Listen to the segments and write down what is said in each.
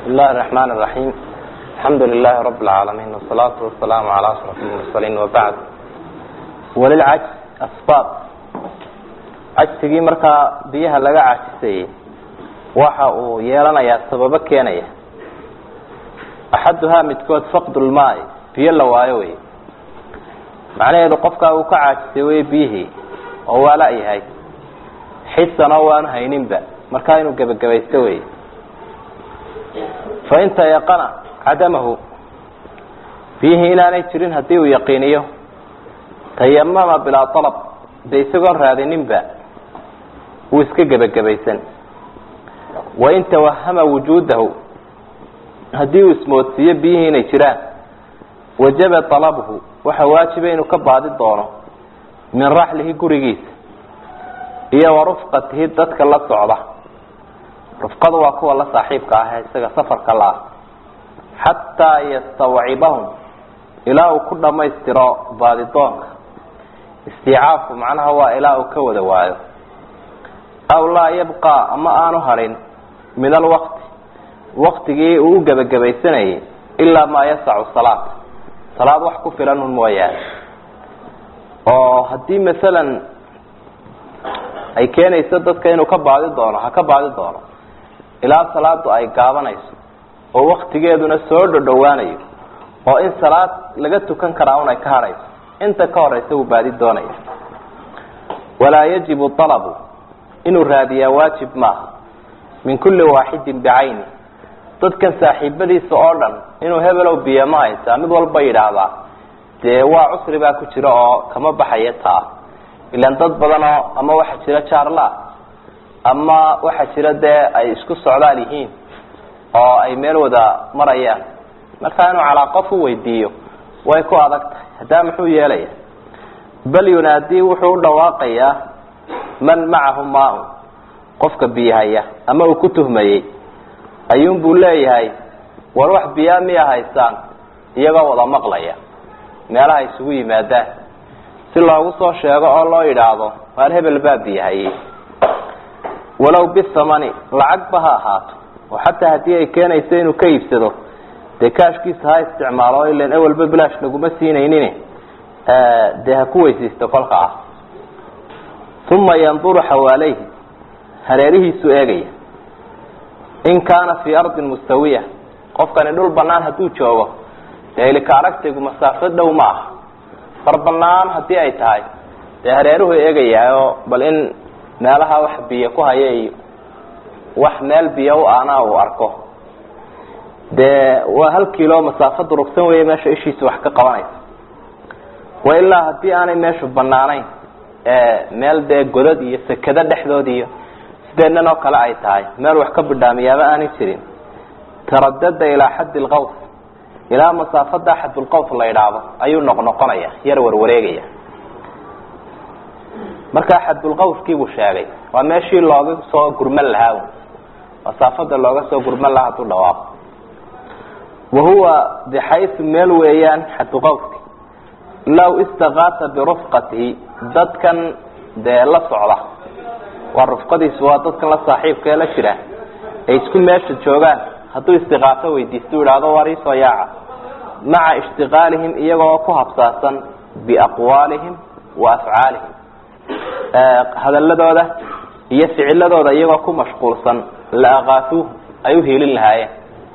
بسم الله الرحمن الرحيم الحمد لله رب العالمين والصلاة والسلام على أشرف المرسلين وبعد وللcajز asbaab cajsigii markaa biyaha laga cajisayey waxa uu yeelanayaa sababo keenaya axaduhaa midkood faqd lmaai biyo la waayo wey macnaheedu qofkaa uu ka caajisay wey biyihii oo waa la-yahay xisan oo waanu hayninba markaa inuu gebagabaysto wey fain tayaqana cadamahu biyihii inaanay jirin haddii uu yaqiiniyo tayamama bilaa alab de isagoon raadininba wuu iska gebagabaysan wain tawahama wujuudahu haddii uu ismoodsiiyo biyihii inay jiraan wajaba alabuhu waxa waajiba inuu ka baadi doono min raxlihi gurigiisa iyo wa rufqatihi dadka la socda rufqadu waa kuwa la saaxiibka ah ee isaga safarka la ah xataa yastawcibahum ilaa uu ku dhammaystiro baadidoonka istiicaafku macnaha waa ilaa uu ka wada waayo aw laa yabqa ama aanu hadhin min alwaqti waktigii uu u gebagabaysanayay ilaa maa yasacu salaat salaad wax ku filan un mooyaane oo haddii masalan ay keenayso dadka inuu ka baadi doono ha ka baadi doono ilaa salaadu ay gaabanayso oo waktigeeduna soo dhodhowaanayo oo in salaad laga tukan karaa un ay ka hadhayso inta ka horeysa uu baadi doonaya walaa yajibu alabu inuu raadiyaa waajib maaha min kulli waaxidin bicayni dadkan saaxiibadiisa oo dhan inuu hebelow biyo ma haysaa mid walba yidhaahdaa dee waa cusri baa ku jira oo kama baxaya taa ilaan dad badan oo ama waxaa jira jaarla ama waxaa jira dee ay isku socdaal yihiin oo ay meel wada marayaan markaa inuu calaa qof u weydiiyo way ku adag tahay haddaa muxuu yeelaya bal yunaadii wuxuu u dhawaaqayaa man macahu maa-un qofka biyahaya ama uu ku tuhmayey ayuun buu leeyahay war wax biyaa miya haysaan iyagoo wada maqlaya meelaha isugu yimaadaan si loogu soo sheego oo loo yidhaahdo waar hebel baa biyahayey walow bithamani lacagba ha ahaato oo xataa haddii ay keenayso inuu ka iibsado dee kaashkiisa ha isticmaalo ilan ewelba bilaash laguma siinaynin dee ha ku weysaysto kolka ah uma yanduru xawaaleyhi hareerihiisuu eegaya in kaana fii ardin mustawiya qofkani dhul banaan hadduu joogo dee ilika aragtaygu masaafo dhow ma aha bar banaan haddii ay tahay dee hareeruhu eegayaayoo bal in meelaha wax biyo ku haya iyo wax meel biyo u ana uu arko dee waa hal kilo masaafo durugsan weeye meesha ishiisa wax ka qabanaysa wa ilaa haddii aanay meeshu banaanayn meel dee godad iyo sekado dhexdood iyo sideenan oo kale ay tahay meel wax ka bidhaamiyaaba aanay jirin taradada ilaa xaddi lqaws ilaa masaafada xadulqaws la idhaahdo ayuu noqnoqonaya yar warwareegaya markaa xadulqawskiibuu sheegay waa meeshii looga soo gurman lahaa masaafada looga soo gurman lahaa haduu dhawaaqo wahuwa bixayu meel weeyaan xadulqawski law istakaasa birufqatihi dadkan dee la socda waa rufqadiisu waa dadkan la saaxiibka ee la jira ay isku meesha joogaan hadduu istiqaaso weydiisto u ihahdo waar iisoo yaaca maca ishtiqaalihim iyagoo ku habsaasan biaqwaalihim wa afcaalihim hadaladooda iyo ficiladooda iyagoo ku mashquulsan la akaasuuh ay u hiilin lahaayeen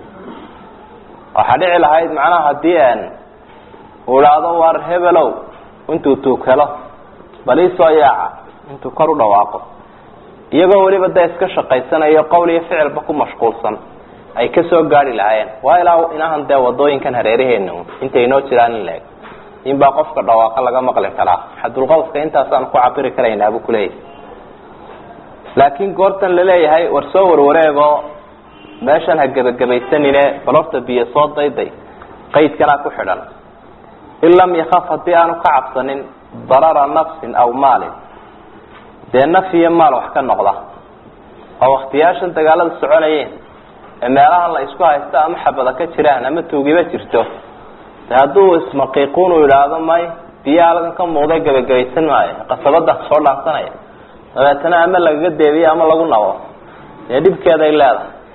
waxaa dhici lahayd macnaha haddii uu idhaahdo waar hebelow intuu tuug helo bal iisoo yaaca intuu kor u dhawaaqo iyagoo weliba dee iska shaqaysanayo qowl iyo ficilba ku mashquulsan ay kasoo gaari lahaayeen waa ilaa inahan dee wadooyinkan hareeraheena intay inoo jiraan in laeg inbaa qofka dhawaaqa laga maqli karaa xadulqawska intaasaan ku cabiri karaynaa buu kuleeyahay laakiin goortan laleeyahay war soo warwareego meeshan ha gebagabaysanine bal horta biyo soo dayday qaydkanaa ku xidhan in lam yakaf haddii aanu ka cabsanin darara nafsin aw maalin dee naf iyo maal wax ka noqda oo waktiyaashan dagaalada soconayeen ee meelahan la isku haysto ama xabada ka jiraan ama tuugiba jirto de hadduu ismaqiiquun uu idhaahdo may biyaha halkan ka muuqda gebagabaysan maayo qasabada soo dhaansanaya dabeetana ama lagaga deebiyo ama lagu nabo dee dhibkeeday leedahay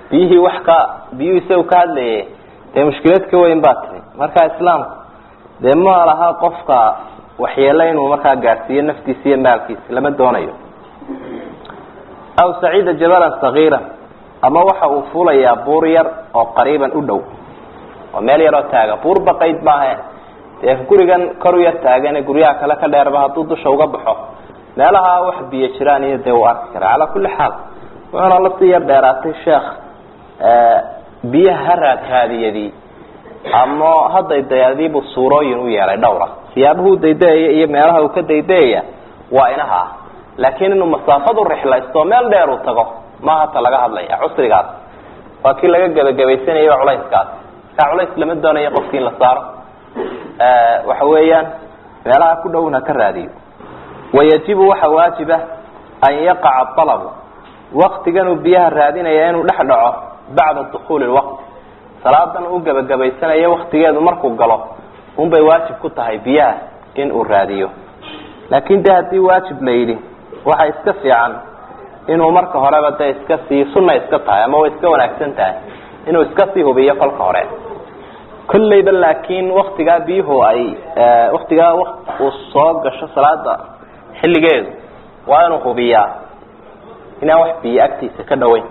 biyihii wax ka biyuhu isagu ka hadlaye dee mushkilad ka weyn baa timi marka islaamku dee ma laha qofka waxyeelo inuu markaa gaadhsiiyo naftiisa iyo maalkiisa lama doonayo aw saciida jabalan sagiira ama waxa uu fuulayaa buur yar oo qariiban u dhow oo meel yaroo taaga buur baqayd maahe dee gurigan kor u yar taagane guryaha kale ka dheerba hadduu dusha uga baxo meelaha wax biyo jiraan iyo dee uu arki karaa calaa kulli xaal wuxuuna lasii yar dheeraatay sheekh biyaha ha raadkaadiyadii ama ha daydayadiibuu suurooyin u yeelay dhowra siyaabuhu daydayaya iyo meelaha uu ka daydayaya waa inaha ah laakiin inuu masaafadu rixlaysto meel dheer uu tago maaha ta laga hadlaya cusrigaas waa kii laga gebagabaysanayo culayskaas markaa culays lama doonayo qofki in la saaro waxa weeyaan meelaha ku dhowna ka raadiyo wayajibu waxa waajiba an yaqaca alabu waktiganuu biyaha raadinaya inuu dhex dhaco bacda dukuuli lwaqti salaadan uu gebagabaysanayo waktigeedu markuu galo unbay waajib ku tahay biyaha in uu raadiyo laakin de haddii waajib la yidhi waxa iska fiican inuu marka horeba de iska sii sunna iska tahay ama way iska wanaagsan tahay inuu iska sii hubiyo kolka hore kolleyba laakiin waktigaa biyuhu ay waktigaa uu soo gasho salaada xilligeedu waa inuu hubiyaa inaan wax biyo agtiisa ka dhaweyn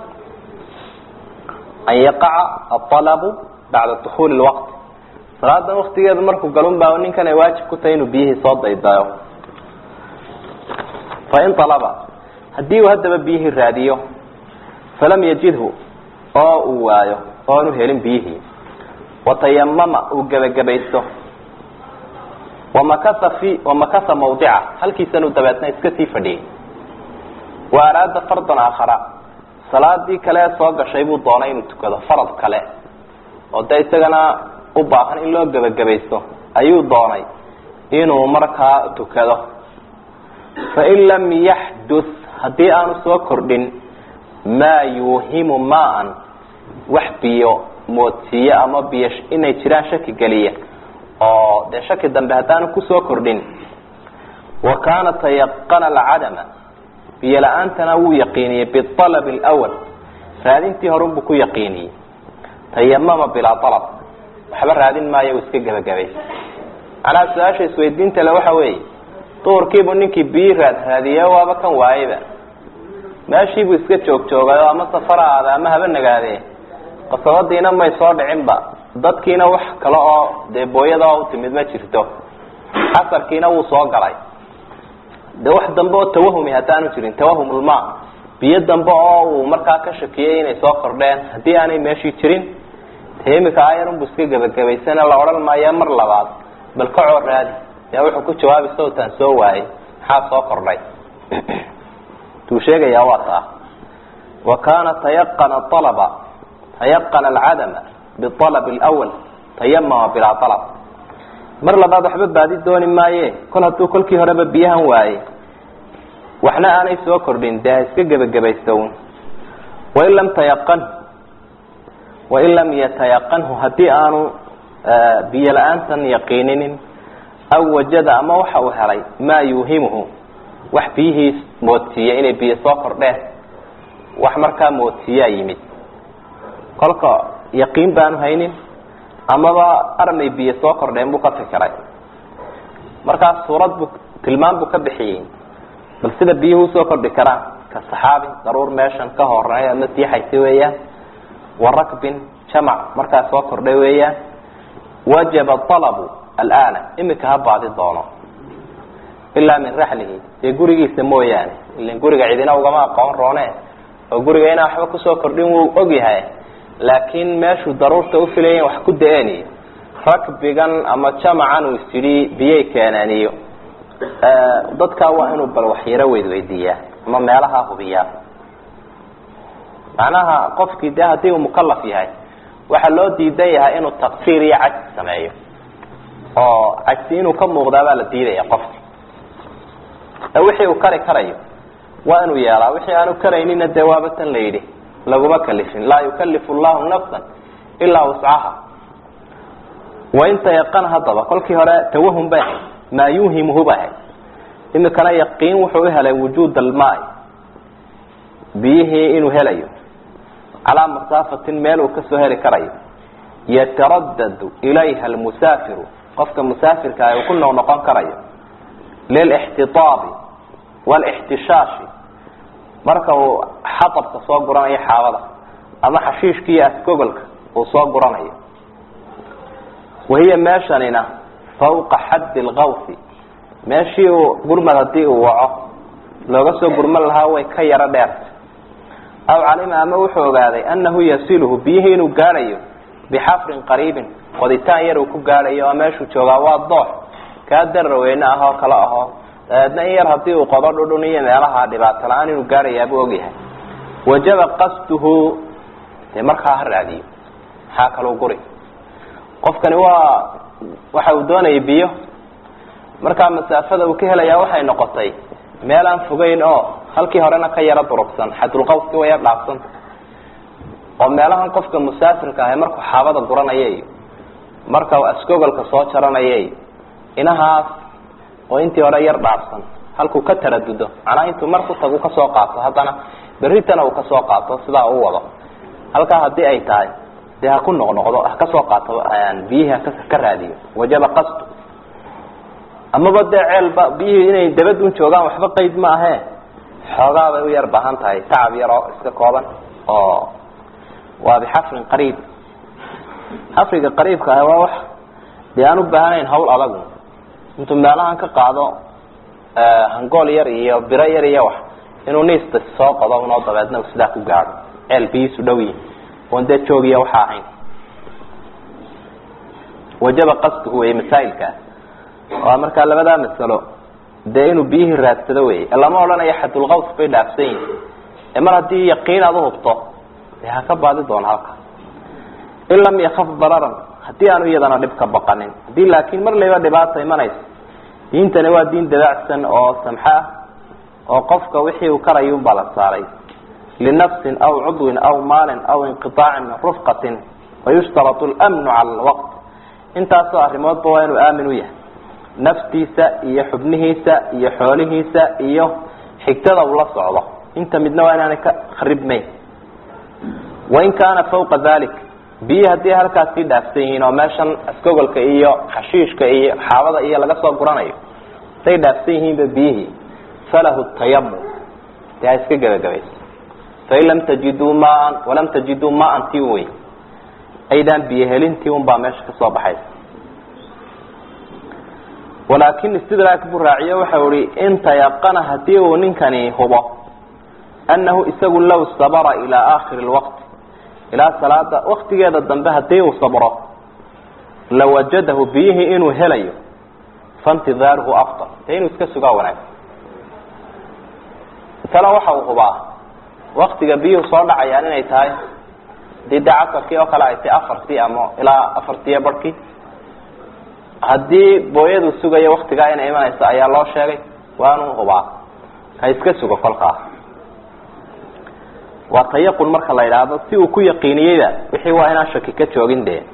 an yaqaca aalabu bacda dukuuli lwaqti salaadan waktigeedu markuu galun baa ninkan ay waajib ku tahay inuu biyihii soo daydayo fain alaba haddii uu haddaba biyihii raadiyo falam yajidhu oo uu waayo oonu helin biyihii watayamama uu gebagabaysto wamakasa fi wamakasa mawdica halkiisanuu dabeetna iska sii fadhiyey wa araada fardan aakhara salaadii kale ee soo gashay buu doonay inuu tukado farad kale oo de isagana u baahan in loo gebagabaysto ayuu doonay inuu markaa tukado fain lam yaxduth haddii aanu soo kordhin maa yuuhimu maan wax biyo moodsiiye ama biyo inay jiraan shaki geliya oo dee shaki dambe haddaanu kusoo kordhin wa kaana tayaqana alcadama biyo la-aantana wuu yaqiiniyey bialab lwal raadintii horunbuu ku yaqiiniyey tayamama bilaa alab waxba raadin maayo uu iska gebagabaysa macnaha su-aasha isweydiinta le waxa weeye duhurkiibuu ninkii biyi raad raadiye waaba kan waayeyba meeshiibuu iska joog joogayo ama safara aada ama haba nagaadee qasabadiina may soo dhicinba dadkiina wax kale oo dee booyada u timid ma jirto casarkiina wuu soo galay de wax dambe oo tawahumi haddaanu jirin tawahumulma biyo dambe oo uu markaa ka shakiyey inay soo kordheen haddii aanay meeshii jirin te imika ayarunbu iska gebagabaysana la odhan maayo mar labaad bal kacoo raadi yaa wuxuu ku jawaabi sawtaan soo waayey maxaa soo kordhay tuu sheegayaa waa taa wa kaana tayaqana alaba tayaqana alcadama bialab lwal tayamama bilaa alab mar labaad waxba baadi dooni maaye kol hadduu kolkii horeba biyahan waaye waxna aanay soo kordhin dee ha iska gebagabaystown wain lam tayaqan wain lam yatayaqanhu haddii aanu biyo la-aantan yaqiininin aw wajada ama waxa uu helay maa yuuhimuhu wax biyihii moodsiiya inay biyo soo kordheen wax markaa moodsiiyaa yimid kolka yaqiin baanu haynin amaba armay biyo soo kordheen buu ka fikiray markaas suurad buu tilmaan buu ka bixiyey bal sida biyuhu usoo kordhi karaan ka saxaabi daruur meeshan ka horeey ama siixaysa weeyaan wa rakbin jamac markaa soo kordhay weeyaan wajaba alabu alana imika ha baadi doono ilaa min raxlihi dee gurigiisa mooyaane ilan guriga cidina ugama aqoon roone oo guriga inaan waxba kusoo kordhin wuu ogyahay laakiin meeshuu daruurta ufilayen wax ku da-eeniyo rakbigan ama jamacan uu isyidhi biyay keeneeniyo dadkaa waa inuu bal waxyaro weydweydiiyaa ama meelaha hubiyaa macnaha qofkii de haddii uu mukalaf yahay waxaa loo diidan yahay inuu taqsiir iyo cajsi sameeyo oo cajsi inuu ka muuqdaa baa la diidaya qofki wixii uu kari karayo waa inuu yeelaa wixii aanu karaynina dee waaba tan la yidhi laguma kalifin laa yukalifu llahu nafsa ilaa wuscaha wain tayaqan haddaba kolkii hore tawahum bay ahayd maa yuhimuhu bay ahayd imikana yaqiin wuxuu uhelay wujuud almaai biyihii inuu helayo calaa masaafatin meel uu kasoo heli karayo yataradadu ilayha almusaafiru qofka musaafirka ah uu ku noqnoqon karayo lilixtitaabi waalixtishaashi marka uu xatabka soo guranayo xaabada ama xashiishka iyo asgogolka uu soo guranayo wahiya meeshanina fawqa xaddi lkawsi meeshii uu gurmad haddii uu waco looga soo gurman lahaa way ka yaro dheerta aw calima ama wuxuu ogaaday annahu yasiluhu biyihii inuu gaadhayo bixafrin qariibin qoditaan yar uu ku gaadhayo oo meeshuu joogaa waa doox kaa darraweyne ah oo kale aho dabeedna in yar haddii uu qodo dhudhun iyo meelaha dhibaato la-aan inuu gaadhayaabuu ogyahay wajaba qasduhu dee markaa ha raadiyo maxaa kaluu guri qofkani waa waxa uu doonayay biyo markaa masaafada uu ka helayaa waxay noqotay meel aan fogeyn oo halkii horena ka yaro durugsan xadulqawski way yar dhaafsanta oo meelahan qofka musaafirka ahe markuu xaabada guranaya iyo marka uu asgogolka soo jaranaya iyo inahaas oo intii hore yar dhaafsan halkuu ka taradudo macnaha intuu mar ku tagu kasoo qaato haddana berritana uu kasoo qaato sidaa u wado halkaa haddii ay tahay dee ha ku noqnoqdo ha kasoo qaato biyihii haka raadiyo wajaba qasdu amaba dee ceelba biyihii inay dabadun joogaan waxba qeyd ma ahe xoogaa bay u yar baahan tahay tacab yar oo iska kooban oo waa bixafrin qariib xafriga qariibka ah waa wax dee aan u baahanayn hawl adagu intuu meelahan ka qaado hangool yar iyo biro yar iyo wax inuu niista soo qodo unoo dabeedna uu sidaa ku gaadho ceel biyiisu dhow yihin oon dee joogiya waxa ahayn wajaba qasduhu wey masaa'ilkaa waa markaa labadaa masalo dee inuu biyihii raadsado wey lama odhanayo xadulqaws bay dhaafsan yihin ee mar haddii yaqiin aad uhubto dee ha ka baadi doono halka in lam yakaf dararan haddii aanu iyadana dhib ka baqanin haddii laakiin mar layba dhibaata imanayso diintani waa diin dabaacsan oo samxo ah oo qofka wixii uu karayun baa la saaray linafsin aw cudwin aw maalin aw inqiaacin min rufqatin wayushtaratu lmnu cala alwaqt intaasoo arrimoodba waa inuu aamin u yahay naftiisa iyo xubnihiisa iyo xoolihiisa iyo xigtada uu la socdo inta midna waa inaanay ka kharibmayn wain kaana fawqa dalik biyi haddii halkaas sii dhaafsan yihiin oo meeshan asgogolka iyo xashiishka iyo xaabada iyo laga soo guranayo haday dhaafsan yihiinba biyihii falahu tayamum dee ha iska gebagabayso fain lam tajiduu maan walam tajiduu maan ti wey aydaan biyo helintii un baa meesha kasoo baxaysa walaakin istidraak buu raaciyo waxau ihi in tayaqana hadii uu ninkani hubo annahu isagu law sabara ilaa aakhiri lwaqti ilaa salaada waktigeeda dambe hadii uu sabro lawajadahu biyihii inuu helayo faintidaaruhu afdal dee inuu iska sugaa wanaagsan tala waxa uu hubaa waktiga biyuhu soo dhacayaan inay tahay hadii dee casarkii oo kale ay tahay afartii ama ilaa afartiiyo barhkii haddii booyadu sugayo waktigaa inay imanayso ayaa loo sheegay waanuu hubaa ha iska sugo kolkaa waa tayaqun marka la yidhaahdo si uu ku yaqiiniyeyda wixii waa inaan shaki ka joogin dee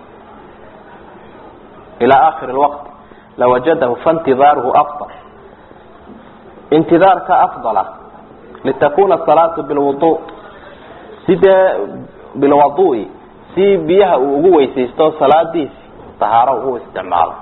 ilaa aakhiri lwaqti lawajadahu faintidaaruhu afdal intidaarka afdala litakuna salaatu bilwudu si dee bilwadui si biyaha uu ugu weysaysto salaadiisi tahaaro uu isticmaalo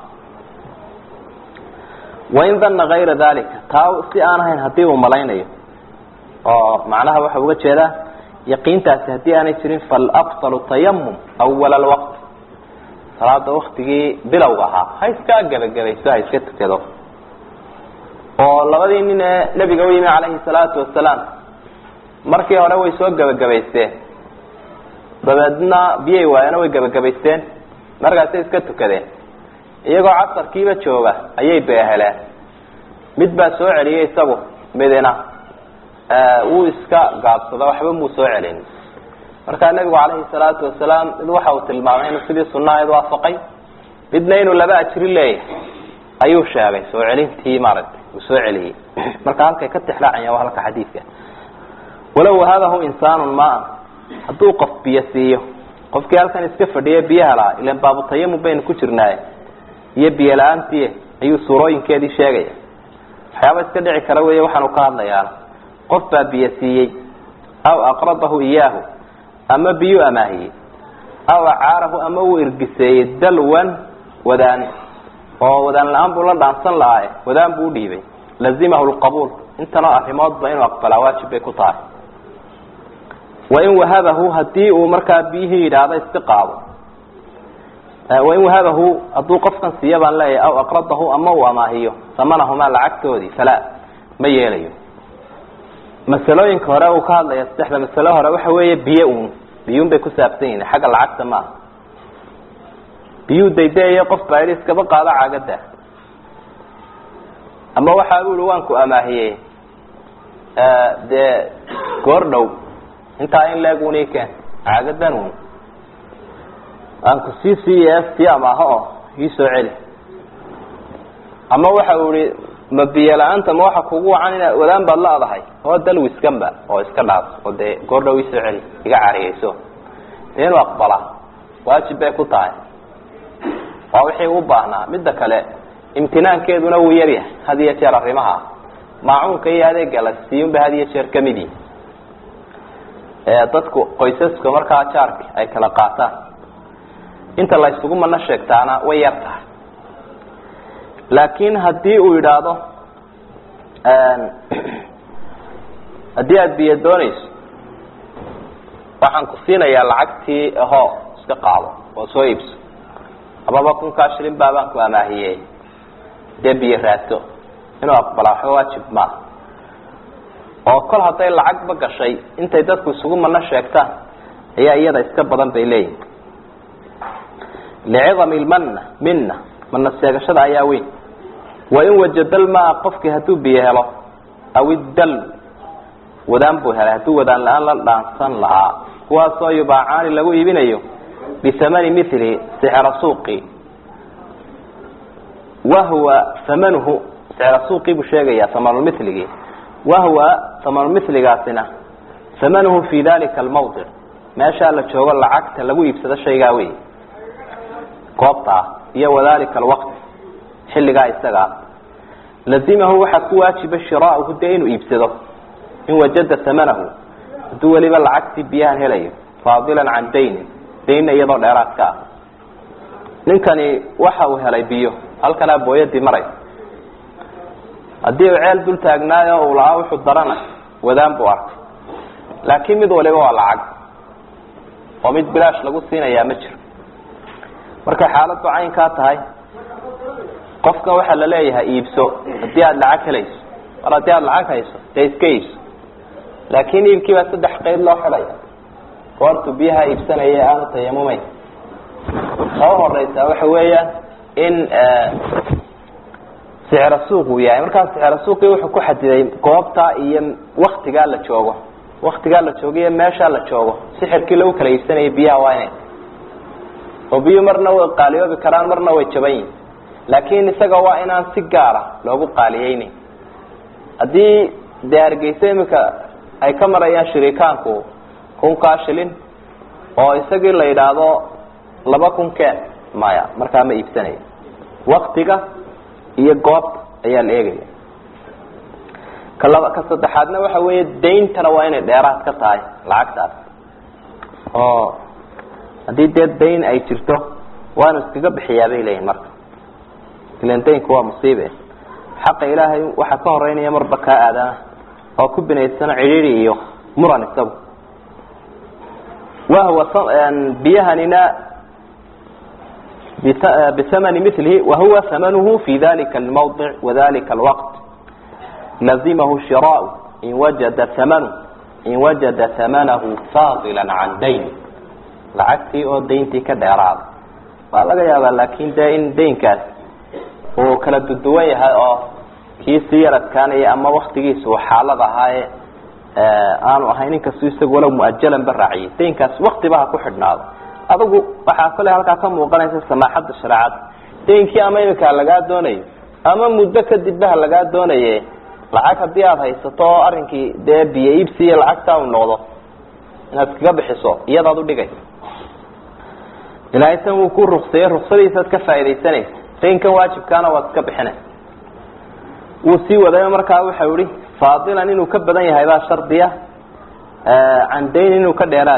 wain dana kayra dalika taa si aan ahayn hadii uu malaynayo oo macnaha waxa uga jeedaa yaqiintaasi haddii aanay jirin falafdalu tayamum awala alwaqti salaada waktigii bilowga ahaa ha iska gebagabayso ha iska tukado oo labadii nin ee nebiga u yimi calayhi salaatu wasalaam markii hore way soo gebagabaysteen dabeedna biyay waayana way gebagabaysteen markaasay iska tukadeen iyagoo casarkiiba jooga ayay beeheleen mid baa soo celiyey isagu midina wuu iska gaabsado waxba muu soo celin markaa nebigu calayhi salaatu wasalaam mid waxa uu tilmaamay inuu sidii sunahayd waafaqay midna inuu laba ajri leeyahay ayuu sheegay soo celintii maaragtay uu soo celiyey marka halkay ka tixraacayaan waa halka xadiidka walow wahadahu insaanun maan hadduu qof biyo siiyo qofkii halkan iska fadhiya biyaha lahaa ilan baabutayamum baynu ku jirnaaye iyo biyo la-aantii ayuu suurooyinkeedii sheegaya waxyaaba iska dhici kara weeye waxaanu ka hadlayaana qof baa biyo siiyey aw aqradahu iyaahu ama biyuu amaahiyey aw acaarahu ama uu irgiseeyey dalwan wadaan oo wadaan la-aan buu la dhaansan lahaa wadaan buu udhiibay lazimahu lqabuul intanoo arrimoodba inuu aqbalaa waajib bay ku tahay wain wahabahu hadii uu markaa biyihii yidhaahdo iska qaado wain wahabahu hadduu qofkan siiya baan leeyahay aw aqradahu ama uu amaahiyo samanahumaa lacagtoodii falaa ma yeelayo masalooyinka hore uu ka hadlaya saddexda masalo hore waxa weeye biyo un biyuun bay ku saabsan yihin xagga lacagta maaha biyuu daydayayo qof baa yidhi iskaba qaado caagada ama waxaa bu ihi waan ku amaahiyey dee goor dhow intaa in leeg un ikeen caagadan un aan ku sii siiye sii amaaho oo ii soo celi ama waxa uu ihi ma biyo la-aanta ma waxa kugu wacan ina wadaan baad la-dahay oo dalwiskanba oo iska dhaas oo dee goor dhow iisoo celi iga cariyeyso dee inuu aqbalaa waajib bay ku tahay waa wixii u baahnaa midda kale imtinaankeeduna wuu yaryahay had iyo jeer arrimaha maacuunka iyo adeega la siiyun ba had iyo jeer kamid yihi dadku qoysaska markaa jaarka ay kala qaataan inta la isugu mana sheegtaana way yar tahay laakiin haddii uu yidhaahdo haddii aada biyo doonayso waxaan ku siinayaa lacagtii ahoo iska qaado oo soo iibso amaba kunkaa shilin baabaan ku amaahiyey dee biyo raadso inuu aqbalaa waxba waajib maaha oo kol hadday lacagba gashay intay dadku isugu mana sheegtaan ayaa iyada iska badan bay leeyihin licidami lmanna minna mana sheegashada ayaa weyn wain wajada lmaa qofkii hadduu biyo helo aw iddal wadaan buu helay hadduu wadaan la-aan la dhaansan lahaa kuwaasoo yubaacaani lagu iibinayo bihamani milihi sixra suuqi wahwa hamanuhu sixra suuqii buu sheegayaa hamanulmiligii wahwa hamanulmiligaasina hamanuhu fi dalika almawdic meeshaa la joogo lacagta lagu iibsado shaygaa wey goobtaa iyo wadalika alwaqti xilligaa isagaa lazimahu waxaa ku waajiba shiraauhu dee inuu iibsado in wajada hamanahu hadduu weliba lacagtii biyahan helayo faadilan can daynin daynna iyadoo dheeraadka ah ninkani waxa uu helay biyo halkanaa booyadii maraysa haddii uu ceel dul taagnaayo uu lahaa wuxuu darana wadaan buu arkay laakiin mid waliba waa lacag oo mid bilaash lagu siinayaa ma jiro markay xaaladdu caynkaa tahay qofkan waxaa la leeyahay iibso haddii aada lacag helayso mar haddii aada lacag hayso dee iska iibso laakiin iibkii baa saddex qeyb loo xidhaya goortu biyaha iibsanaya aanu tayamumeyn oo horeysa waxa weeyaan in sicra suuq uu yahay markaa sicra suuqii wuxuu ku xadiday goobtaa iyo waktigaa la joogo waktigaa la joogo iyo meeshaa la joogo sixirkii lagu kala iibsanayay biyaha waa inay oo biyo marna way qaaliyoobi karaan marna way jaban yihin laakiin isaga waa inaan si gaara loogu qaaliyeynin haddii dee hargeysa imika ay ka marayaan shirikaanku kunkaa shilin oo isagii la yidhaahdo laba kun keen maya markaa ma iibsanayo waktiga iyo goobta ayaa la eegaya ka laba ka saddexaadna waxa weeye dayntana waa inay dheeraad ka tahay lacagtaas oo haddii dee dayn ay jirto waanu iskaga bixiyaa bay leeyihin marka ilan daynku waa musiibe xaqa ilaahay waxaa ka horeynaya marba kaa aadana oo ku binaysana cidhiiri iyo muran isagu wahwa biyahanina bihamani milihi wahuwa hamanuhu fi dalika almawdic wadalika alwaqt lazimahu shiraau in wajada hamanu in wajada hamanahu faadila can dayn lacagtii oo dayntii ka dheeraada waa laga yaabaa laakin dee in daynkaas uu kala duduwan yahay oo kii sii yaradkaanaya ama waktigiisa uu xaalad ahaaye aanu ahayn inkastuu isagu walow muajalan ba raaciyay daynkaas waktiba ha ku xidhnaado adigu waxaa kale halkaa ka muuqanaysa samaaxadda shareecada daynkii ama iminkaa lagaa doonayo ama muddo kadibba ha lagaa doonaye lacag haddii aada haysato oo arrinkii dee biyo iibsiiyo lacagtaa uu noqdo inaad iskaga bixiso iyadaad udhigaysa ilaahay san wuu ku ruksayey ruksadiisaad ka faaidaysanaysa daynkan waajibkaana waad iska bixinaysa wuu sii wadayo markaa waxau ihi faadilan inuu ka badan yahay baa shardiya can dayn inuu ka dheeraadi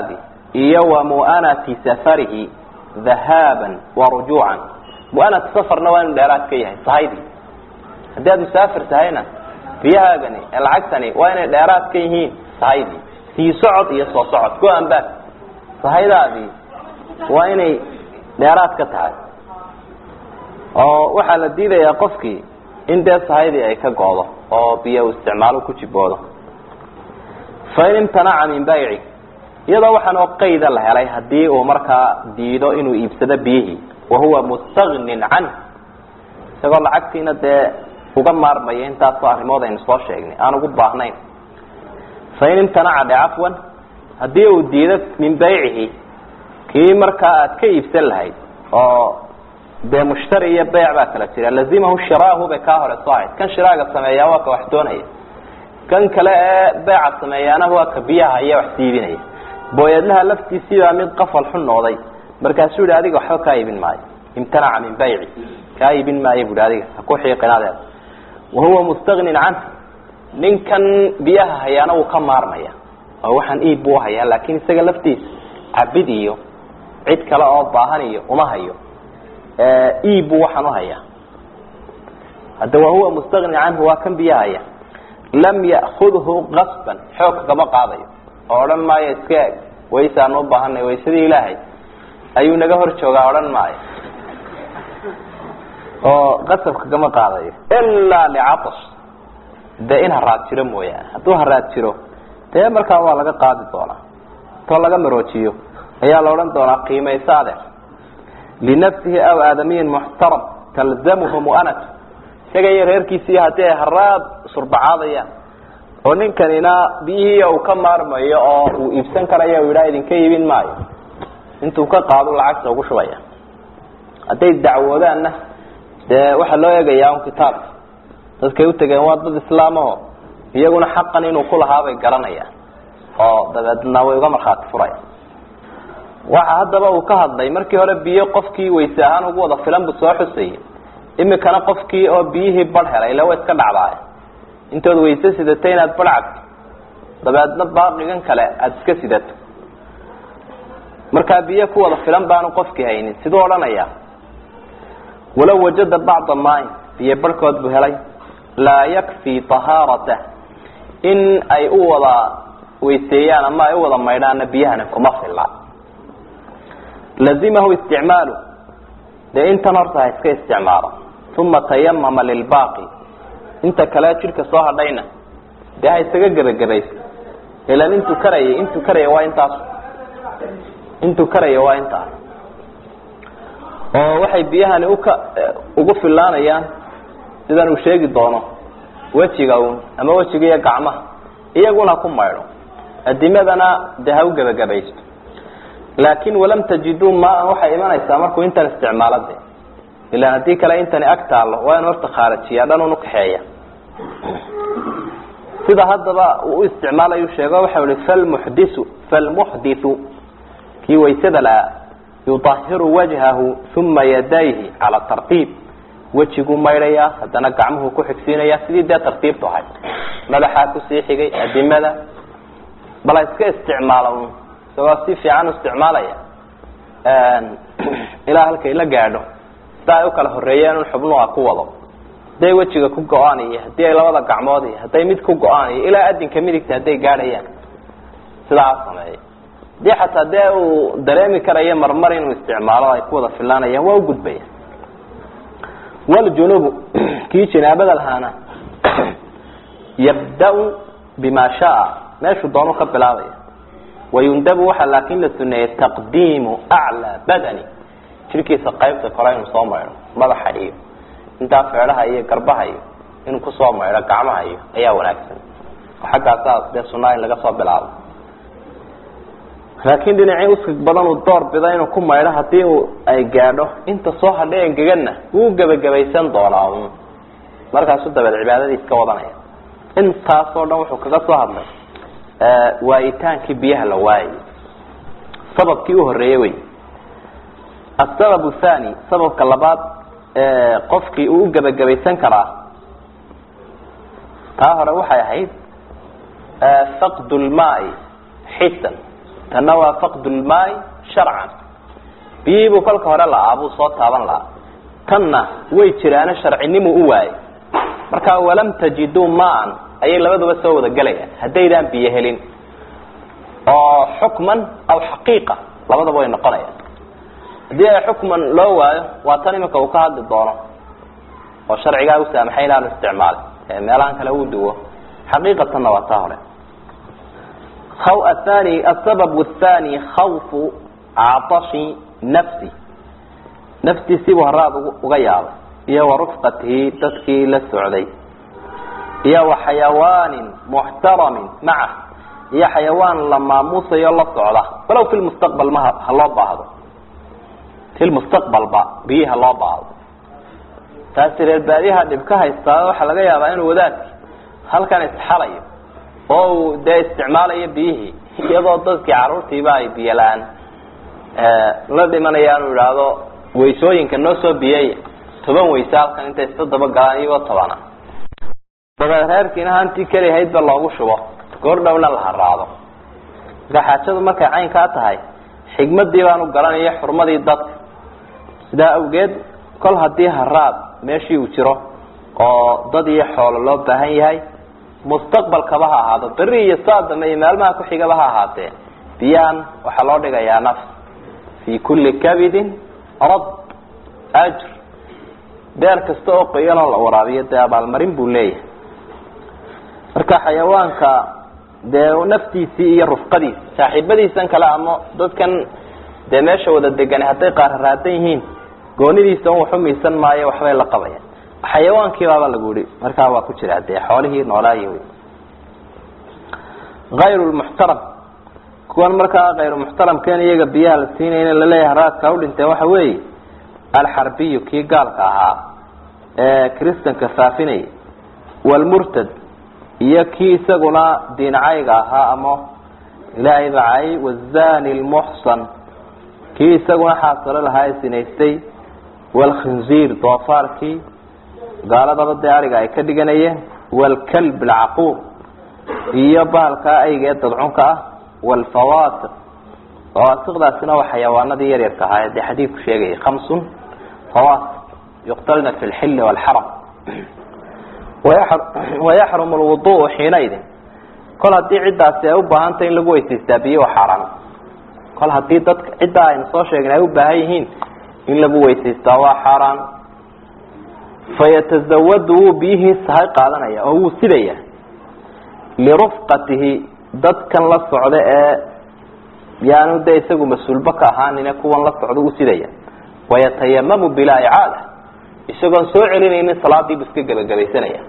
iyo wa mu'anati safarihi dhahaaban wa rujuucan mu'anat safarna waa inu dheeraad ka yahay sahaydii haddii aad musaafir tahayna biyahaagani ee lacagtani waa inay dheeraad ka yihiin sahaydii sii socod iyo soo socod go-an baad sahaydaadii waa inay dheeraad ka tahay oo waxaa la diidayaa qofkii in dee sahaydii ay ka goodo oo biyo uu isticmaalo ku jiboodo fain imtanaca min bayci iyadoo waxaanoo qayda la helay haddii uu markaa diido inuu iibsado biyihii wahuwa mustagnin canh isagoo lacagtiina dee uga maarmaya intaasoo arrimood aynu soo sheegnay aan ugu baahnayn fain imtanaca dhe cafwan haddii uu diido min baycihi kii markaa aad ka iibsan lahayd oo dee mushtari iyo beyc baa kala jira lazimahu shiraahu bay kaa hore soo ahayd kan shiraaga sameeyaa waa ka wax doonaya kan kale ee beeca sameeyaana waa ka biyaha iyo wax siibinaya booyadlaha laftiisiibaa mid qafal xun nooday markaasuu yihi adiga waxba kaa iibin maayo imtanaca min bayci kaa iibin maayo buhi adiga haku xiiqinadeeda wahuwa mustagnin canh ninkan biyaha hayaana wuu ka maarmaya oo waxaan iib buu hayaa laakin isaga laftiisa cabid iyo cid kale oo baahan iyo uma hayo iib buu waxaan uhayaa hadda wahuwa mustagni canhu waa kan biyaha haya lam ya'kudhu qasban xoog kama qaadayo oo odhan maayo iska eg waysaanu u baahanay waysadii ilaahay ayuu naga hor joogaa odhan maayo oo qasabka kama qaadayo ilaa licatash dee in haraad jiro mooyaane hadduu haraad jiro dee markaa waa laga qaadi doonaa intoo laga maroojiyo ayaa la odhan doonaa qiimayso adeer linafsihi aw aadamiyin muxtaram talzamuhu mu'anatu isaga iyo reerkiisii haddii ay haraad surbacaadayaan oo ninkanina biyihii uu ka maarmayo oo uu iibsan karayo u yidhaha idinka iibin maayo intuu ka qaado lacagta ugu shubaya hadday dacwoodaanna dee waxaa loo eegayaa un kitaabka dadkay utegeen waa dad islaamaho iyaguna xaqan inuu kulahaabay garanayaan oo dabeedna way uga markhaati furaya waxa haddaba uu ka hadlay markii hore biyo qofkii wayse ahaan ugu wada filan buu soo xusayay imikana qofkii oo biyihii bar helay ila wa iska dhacdaay intood wayse sidatay inaad bar cabto dabeedna baaqigan kale aada iska sidato markaa biyo ku wada filan baanu qofkii haynin siduu odhanaya walow wajada bacda maain biyo barhkood buu helay laa yakfii tahaaratah in ay u wada weyseeyaan ama ay u wada maydhaanna biyahana kuma filla lazimahu isticmaalu dee intan horta ha iska isticmaalo uma tayamama lilbaaqi inta kale jidhka soo hadhayna dee ha isaga gebagabaysto ilan intuu karayay intuu karaya waa intaas intuu karaya waa intaas oo waxay biyahani uka ugu filaanayaan sidan uu sheegi doono wejiga un ama wejiga iyo gacmaha iyaguna ku maydho adimadana dee ha u gebagabaysto laakin walam tajiduu maan waxay imanaysaa markuu intan isticmaalo de ilan haddii kale intani ag taalo waa inu horta khaarajiya dhan un ukaxeeya sida haddaba uu u isticmaalayu sheego waxau ihi falmuxdisu falmuxdithu kii waysada lahaa yuطahiru wajhahu uma yadayhi cala tartiib wejiguu maydhayaa haddana gacmuhu ku xigsiinaya sidii dee tartiibtu ahayd madaxaa kusii xigay adimada bala iska isticmaalo un isagoo si fiican u isticmaalaya ilaa halkay la gaadho sida ay u kala horeeyeen un xubnuha ku wado hadday wejiga ku go-aan iyo haddii ay labada gacmood iyo hadday mid ku go-aan iyo ilaa adinka midigta hadday gaadhayaan sidaa sameeya hadii xataa dee uu dareemi karayo marmar inuu isticmaalo ay ku wada filaanayaan waa u gudbaya wljunubu kii janaabada lahaana yabda-u bima shaa meeshuu doonu ka bilaabaya wayundabu waxaa laakin la suneeyey taqdiimu aclaa badani jirkiisa qaybta kore inuu soo maydho madaxa iyo intaa feedhaha iyo garbaha iyo inuu kusoo maydho gacmaha iyo ayaa wanaagsan xaggaasaas dee sunaa in laga soo bilaabo laakiin dhinacii uskig badan uu door bida inuu ku maydho hadii uu ay gaadho inta soo hadhay engeganna wuu gebagabaysan doonaa un markaasu dabeed cibaadadiis ka wadanaya intaasoo dhan wuxuu kaga soo hadlay waayitaankii biyaha la waayay sababkii u horeeyey wey asabab thani sababka labaad qofkii uu u gebagabaysan karaa taa hore waxay ahayd faqd lmaai xisan tanna waa faqd lmaai sharcan biyihii buu kolka hore la-aa buu soo taaban lahaa tanna way jiraano sharcinimu u waayay markaa walam tajiduu maan ayay labaduba soo wada gelayaan haddaydaan biyo helin oo xukman aw xaqiiqa labadaba way noqonayaan haddii ay xukman loo waayo waa tan iminka uu ka hadli doono oo sharcigaa u saamaxay inaanu isticmaalin ee meelahan kale uu duwo xaqiiqatanna waa taa hore athani asabab athani khawfu catashi nafsi naftiisiibuu haraad uga yaabay iyo wa rufqatihi dadkii la socday iyo wa xayawaanin muxtaramin macah iyo xayawaan la maamuusayo la socda walow fi lmustaqbal ma ha loo baahdo fi lmustaqbalba biyihi ha loo baahdo taasi reer baadiyaha dhib ka haystaa waxaa laga yaabaa inuu wadaadki halkan isxalayo oo uu dee isticmaalayo biyihii iyadoo dadkii caruurtiiba ay biyo la-aan la dhimanayaan uu idhaahdo waysooyinka noo soo biyey toban wayse halkan intay iska daba galaan iyagoo tobana dabeed reerkiina hantii kelihaydba loogu shubo goor dhowna la haraado marka xaajadu markay caynkaa tahay xigmadii baanu garanaya xurmadii dadka sidaa awgeed kol haddii haraad meeshii uu jiro oo dad iyo xoolo loo baahan yahay mustaqbalkaba ha ahaado beri iyo saadame iyo maalmaha ku-xigaba ha ahaatee biyaan waxaa loo dhigayaa nafs fi kulli kabidin rad ajr beer kasta oo qoyanoo la waraabiyo dee abaalmarin buu leeyahay marka xayawaanka dee naftiisii iyo rufqadiisi saaxiibadiisan kale ama dadkan dee meesha wada degan hadday qaararaadan yihiin goonidiisa un waxu miisan maayo waxbay la qabayaan xayawaankii baaba lagu yihi markaa waa ku jira dee xoolihii noolaayi wy ayru lmuxtaram kuwan markaa kayru muxtaramkeen iyaga biyaha la siinayna laleeyahay haraadka udhinteen waxa weeye alxarbiyu kii gaalka ahaa ee kristanka faafinaya walmurtad iyo kii isaguna diincayga ahaa ama ilaahay bacay wazani lmuxsan kii isaguna xaasilo lahaa ee sinaystay walkhinziir doofaarkii gaaladaba dee ariga ay ka dhiganayeen walkalb alcaquur iyo bahalkaa ayga ee dadcunka ah walfawaasiq fawaasiqdaasina waa xayawaanadii yaryarka ahaa dee xadiidku sheegayay khamsun fawaasiq yuqtalna fi lxilli walxaram wayaxrumu lwuduءu xiinaydin kol haddii ciddaasi ay u baahantay in lagu weysaystaa biyo waa xaaraan kol haddii dadka ciddaa aynu soo sheegna ay u baahan yihiin in lagu weysaystaa waa xaaraan fayatazawadu wuu biyihii sahay qaadanaya oo wuu sidaya lirufqatihi dadkan la socda ee yaanu de isagu mas-uulba ka ahaanine kuwan la socda u sidaya wayatayamamu bilaa icaada isagoon soo celinaynin salaadiibu iska gebagabaysanaya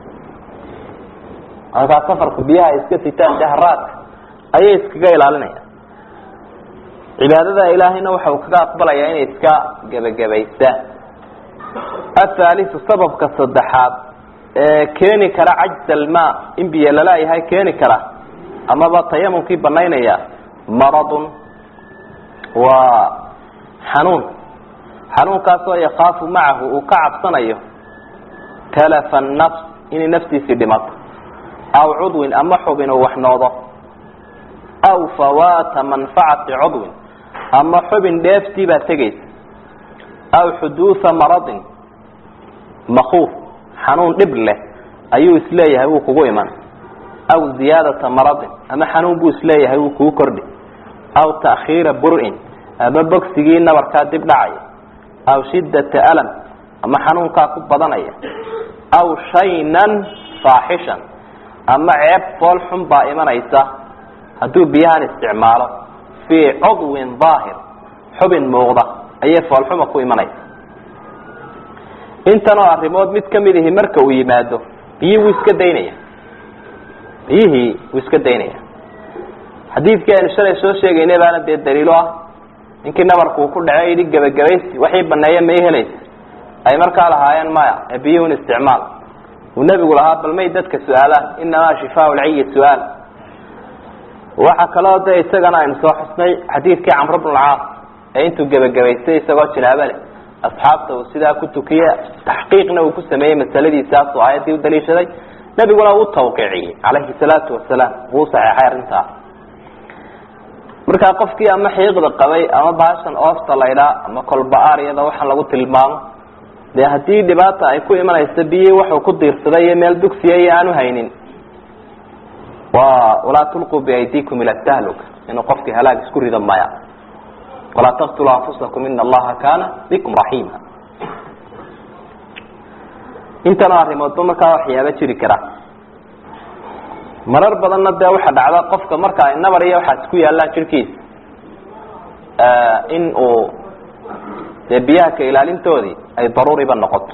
markaa safarku biyaha ay iska sitaan deharaadka ayay iskaga ilaalinayaan cibaadada ilaahayna waxa uu kaga aqbalayaa inay iska gebagabaystaan athaaliu sababka saddexaad ee keeni kara cajz alma in biyo lala-yahay keeni kara amaba tayamumkii banaynaya maradun waa xanuun xanuunkaasoo yakaafu macahu uu ka cabsanayo talafa nafs inay naftiisii dhimato aw cudwin ama xubin uu waxnoodo aw fawaata manfacati cudwin ama xubin dheeftii baa tegaysa aw xuduuha maradin makuuf xanuun dhib leh ayuu isleeyahay wuu kugu iman aw ziyaadata maradin ama xanuun buu isleeyahay wuu kugu kordhi aw ta'khiira bur-in ama bogsigii nabarkaa dib dhacaya aw shiddata alam ama xanuunkaa ku badanaya aw shaynan faaxishan ama ceeb fool xun baa imanaysa hadduu biyahan isticmaalo fii cudwin daahir xubin muuqda ayay foolxuma ku imanaysa intanoo arrimood mid kamid ihi marka uu yimaado biyihii wuu iska daynaya biyihii wuu iska daynaya xadiidkii aynu shalay soo sheegaynay baana dee daliilo ah ninkii nabarku uu ku dhacey yidhi gebagabaysi waxii baneeye may helaysa ay markaa lahaayeen maya ee biyuhun isticmaal uu nebigu lahaa bal may dadka su-aalaan inamaa shifaa lciyi su-aal waxaa kaloo de isagana aynu soo xusnay xadiidkii camr bn lcaas ee intuu gebagabaystay isagoo jinaabo leh asxaabta uu sidaa ku tukiye taxqiiqna uu ku sameeyey masaladiisaasoo aayaddii u daliishaday nebiguna uu tawqiiciyey calayhi salaatu wasalaam wuu saxeexay arrintaa markaa qofkii ama xiiqda qabay ama baashan oofta laydhaa ama kolba-aryada waxaan lagu tilmaamo dee haddii dhibaata ay ku imanaysa biyi waxuu ku diirsaday iyo meel dugsiya iyo aanu haynin wa walaa tulquu biaydikum ila tahluka inuu qofkii halaag isku rido maya walaa taqtuluu anfusakum ina allaha kaana bikum raxiima intanoo arrimoodba markaa waxyaaba jiri kara marar badanna dee waxa dhacda qofka marka ay nabar iyo waxaas ku yaallaan jirkiisa in uu dee biyaha ka ilaalintoodii ay daruuriba noqoto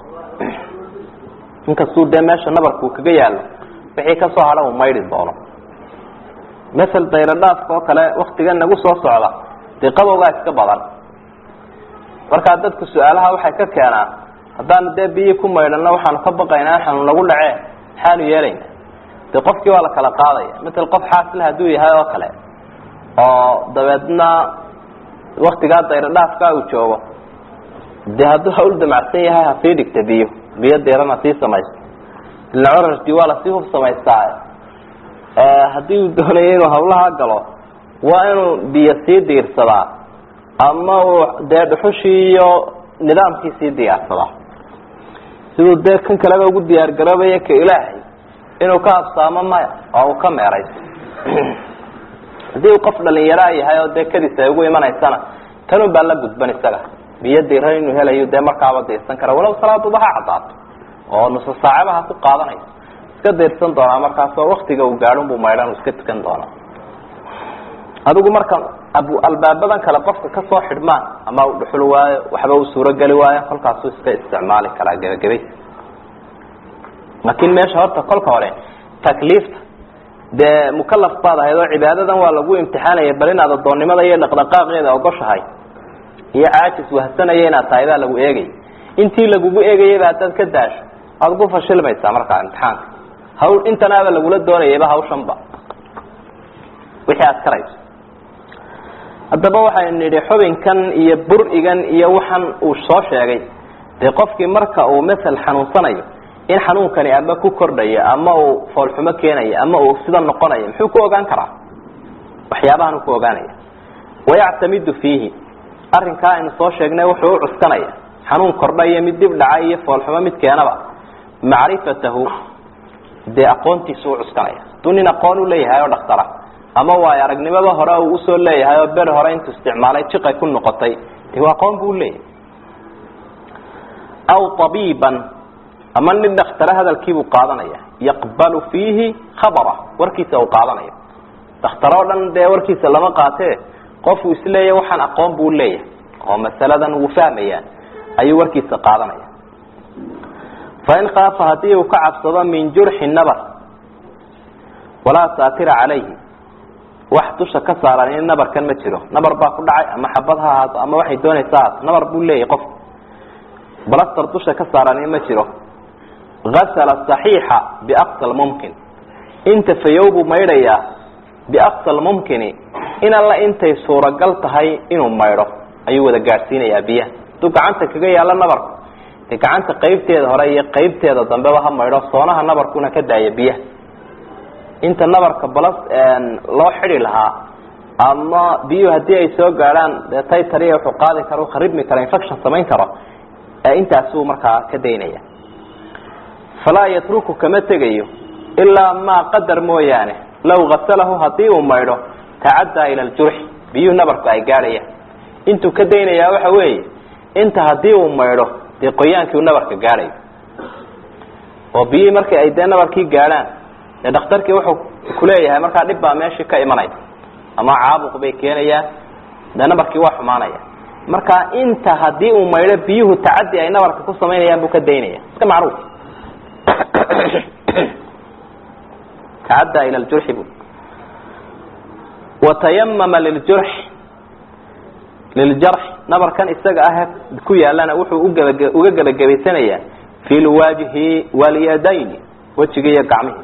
inkastuu dee meesha nabarkuu kaga yaallo wixii kasoo hadha uu maydhi doono masel dayro dhaafka oo kale waktigan nagu soo socda dee qabowgaa iska badan markaa dadku su-aalaha waxay ka keenaan haddaanu dee biyii ku maydhano waxaanu ka baqaynaa xanuun nagu dhacee maxaanu yeelayna de qofkii waa la kala qaadaya matal qof xaasila hadduu yahay oo kale oo dabeedna waktigaa dayro dhaafka uu joogo de hadduu hawl damacsan yahay hasii dhigta biyo biyo diiran hasii samaysto ila corarkii waa lasii hub samaystaa haddii uu doonayo inuu hawlaha galo waa inuu biyo sii diirsadaa ama uu dee dhuxushii iyo nidaamkii sii diyaarsadaa siduu dee kan kaleba ugu diyaar garoobaya ka ilaahay inuu ka habsaamo maya oo uu ka meerayso haddii uu qof dhalinyaraa yahay oo dee kadis ay ugu imanaysana tanun baa la gudban isaga biyo diiran inuu helayo dee markaaba diirsan kara walow salaaduba ha caddaato oo nusa saacaba ha ku qaadanayso iska diirsan doonaa markaas oo waktiga uu gaadhun buu maydhan iska tukan doonaa adigu marka ab albaabadan kale qofka kasoo xidhmaan ama u dhuxul waayo waxba uu suurogeli waayo kolkaasuu iska isticmaali karaa gebagabays laakiin meesha horta kolka hore takliifta dee mukalaf baad ahayd oo cibaadadan waa lagu imtixaanaya bal inaad adoonnimada iyo dhaqdhaqaaqeeda ogoshahay iyo caajis wahsanaya inaad tahay baa lagu eegay intii lagugu eegayayba haddaad ka daasho waad ku fashilmaysaa markaa imtixaanka hawl intanaaba lagula doonayayba hawshanba wixii aad karayso haddaba waxaynu nidhi xubinkan iyo bur-igan iyo waxan uu soo sheegay dee qofkii marka uu masel xanuunsanayo in xanuunkani ama ku kordhayo ama uu foolxumo keenayo ama uu sida noqonayo muxuu ku ogaan karaa waxyaabahan ku ogaanaya wayactamidu fiihi arrinkaa aynu soo sheegnay wuxuu u cuskanaya xanuun kordhayo mid dib dhaca iyo foolxumo mid keenaba macrifatahu dee aqoontiisu u cuskanaya hadduu nin aqoon u leeyahay oo dhaktara ama waayo aragnimada hore uu usoo leeyahay oo ber hore intuu isticmaalay jiqay ku noqotay de waa aqoon buu leeyahay aw abiiban ama nin dhaktare hadalkiibuu qaadanaya yaqbalu fiihi khabara warkiisa uu qaadanayo dakhtare oo dhan dee warkiisa lama qaatee qofuu isleeya waxaan aqoon buu leeyahay oo masaladan wuu fahmayaan ayuu warkiisa qaadanaya fain khaafa haddii uu ka cabsado min jurxi nabar walaa saatira calayhi wax dusha ka saaran in nabarkan ma jiro nabar baa ku dhacay ama xabad ha ahaato ama waxay doonaysa haato nabar buu leeyahay qofku balastar dusha ka saaran in ma jiro asla صaxiixa biaqsa mumkin inta fayow buu maydhayaa biaqsa mumkini in alla intay suuragal tahay inuu maydho ayuu wada gaadhsiinayaa biyaha hadduu gacanta kaga yaalo nabarku dee gacanta qaybteeda hore iyo qaybteeda dambeba ha maydho soonaha nabarkuna ka daaya biyaha inta nabarka balas loo xidi lahaa ama biyuhu haddii ay soo gaadhaan dee taytariya wuxuu qaadi kara kharibmi kara infection samayn karo intaasuu markaa ka daynaya falaa yatruku kama tegayo ilaa maa qadar mooyaane law gasalahu hadii uu maydho tacaddaa ila ljurxi biyuhu nabarku ay gaadhayaan intuu ka daynayaa waxa weeye inta hadii uu maydho dee qoyaankii uu nabarka gaadhayo oo biyihii markii ay dee nabarkii gaadhaan dee dhakhtarkii wuxuu kuleeyahay markaa dhib baa meeshii ka imanaya ama caabuq bay keenayaan dee nabarkii waa xumaanaya marka inta hadii uu maydho biyuhu tacadi ay nabarka ku samaynayaan buu ka daynaya iska macruuf tacaddaa ila ljurxi bu watayamama liljurx liljarx nabarkan isaga ah ku yaalana wuxuu ugaba uga gebagabaysanayaa fi lwajhi walyadayni wejiga iyo gacmihi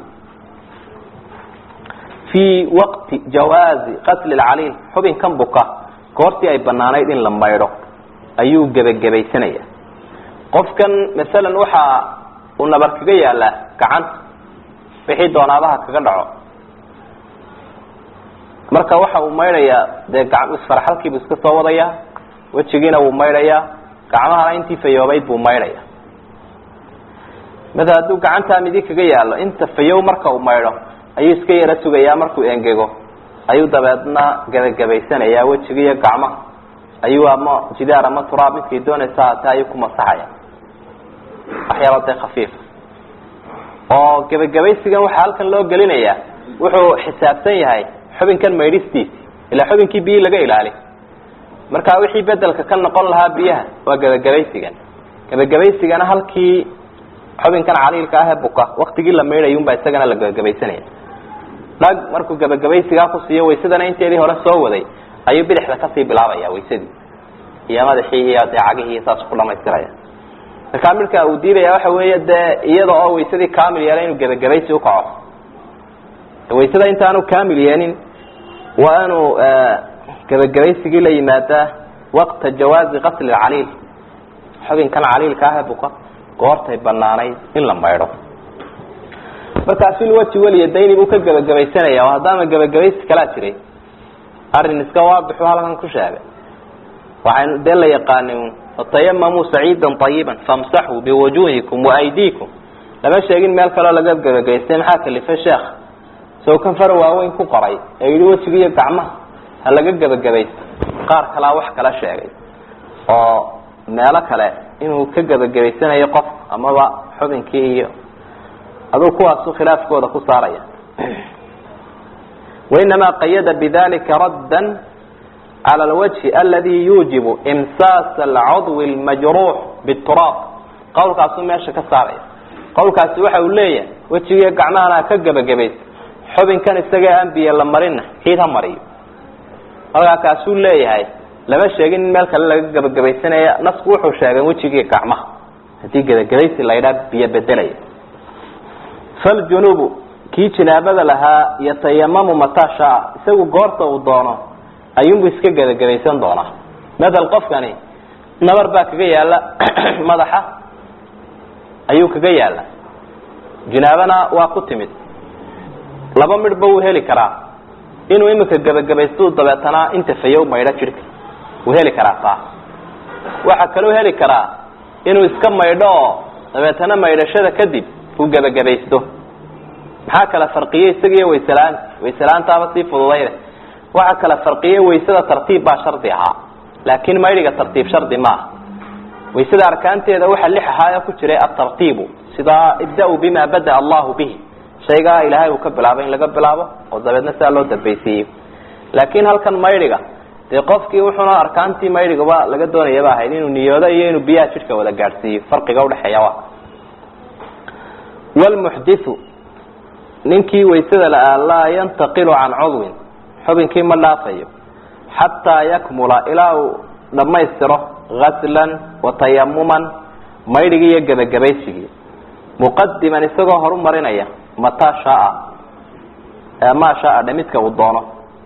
fii waqti jawaazi qatli lcaliil xubinkan buka goortii ay banaanayd in la maydho ayuu gebagabaysanaya qofkan masalan waxaa uu nabar kaga yaalaa gacanta wixii doonaabaha kaga dhaco marka waxa uu maydhayaa dee isfaraxalkiibuu iska soo wadayaa wejigiina wuu maydhayaa gacmahana intii fayoobayd buu maydhaya mada hadduu gacantaa midig kaga yaalo inta fayow marka uu maydho ayuu iska yaro sugayaa markuu engego ayuu dabeedna gebagabaysanayaa wejiga iyo gacmaha ayuu ama jidaar ama turaab midkay doonaysa haatee ayuu ku masaxaya waxyaaba dee khafiifa oo gebagabaysigan waxaa halkan loo gelinayaa wuxuu xisaabsan yahay xubinkan maydhistiisi ilaa xubinkii biyi laga ilaali marka wixii bedelka ka noqon lahaa biyaha waa gebagabaysigan gebagabaysigana halkii xubinkan caliilka ah ee buka waktigii la maydhay unbaa isagana la gebagabaysanaya dhag markuu gebagabaysigaa ku siiyo waysadana inteedii hore soo waday ayuu bidixda kasii bilaabaya waysadii iyo madaxii iyo dee cagihii saas ku dhamaystiraya markaa midka uu diidaya waxa weeye dee iyada oo waysadii kamil yeelay inuu gebagabaysi ukaco waysada intaanu kamil yeelin waa inuu gebagabaysigii la yimaadaa waqta jawaazi qasli caliil xubinkan caliilka ah ee buka goortay banaanayd in la maydho markaa filwaji weliyadayni buu ka gebagabaysanaya oo haddaama gebagabaysi kalaa jiray arrin iska waabixu halkan ku sheegay waxaynu dee la yaqaani fatayamamuu saciidan ayiban famsaxuu biwujuhikum waaydiikum lama sheegin meel kaleo laga gebagabaystay maxaa kalifay sheekh sow kan fara waaweyn ku qoray ee yihi wejiga iyo gacmaha ha laga gebagabaysto qaar kalaa wax kala sheegay oo meelo kale inuu ka gebagabaysanayo qof amaba xubinkii iyo aduu kuwaasu khilaafkooda ku saaraya wainamaa qayada bidalika radda cala alwajhi aladi yuujibu imsaas alcudwi lmajruux bituraab qowlkaasuu meesha ka saaraya qowlkaasi waxa uu leeyahay wejigiiyo gacmahana ka gebagabaysa xubinkan isagee aan biyo la marina ciid ha mariyo markaa kaasuu leeyahay lama sheegin in meel kale laga gebagabaysanaya nasku wuxuu sheegay wejigiiyo gacmaha haddii gebagabaysi la ydhaa biyo bedelaya faljunubu kii jinaabada lahaa yatayamamu mataa shaa isagu goorta uu doono ayuunbu iska gebagabaysan doonaa mathal qofkani nabar baa kaga yaala madaxa ayuu kaga yaala jinaabana waa ku timid laba midhba wuu heli karaa inuu imika gebagabaystu dabeetana inta fayow maydho jidhka wuu heli karaa taa waxaa kaloo heli karaa inuu iska maydho oo dabeetana maydhashada kadib uu gebagabaysto maxaa kala farqiyey isagiiyo waysela-aanta waysela-aantaaba sii fududayde waxaa kala farqiyey waysada tartiib baa shardi ahaa laakin maydhiga tartiib shardi maaha waysada arkaanteeda waxaa lix ahaaya ku jiray atartiibu sidaa ibda-u bima bada allahu bihi shaygaa ilaahay uu ka bilaabay in laga bilaabo oo dabeedna sidaa loo dambaysiiyo laakin halkan maydhiga dee qofkii wuxuuna arkaantii maydhigaba laga doonayaba ahayd inuu niyoodo iyo inuu biyaha jidhka wada gaadhsiiyo farqiga udhexeeya waa wlmuxdiu ninkii waysada la-aa laa yantaqilu can cudwin xubinkii ma dhaafayo xataa yakmula ilaa uu dhammaystiro gaslan watayamuman maydhigii iyo gebagabaysigii muqadiman isagoo horumarinaya mataa shaaa maa shaaa dhe midka uu doono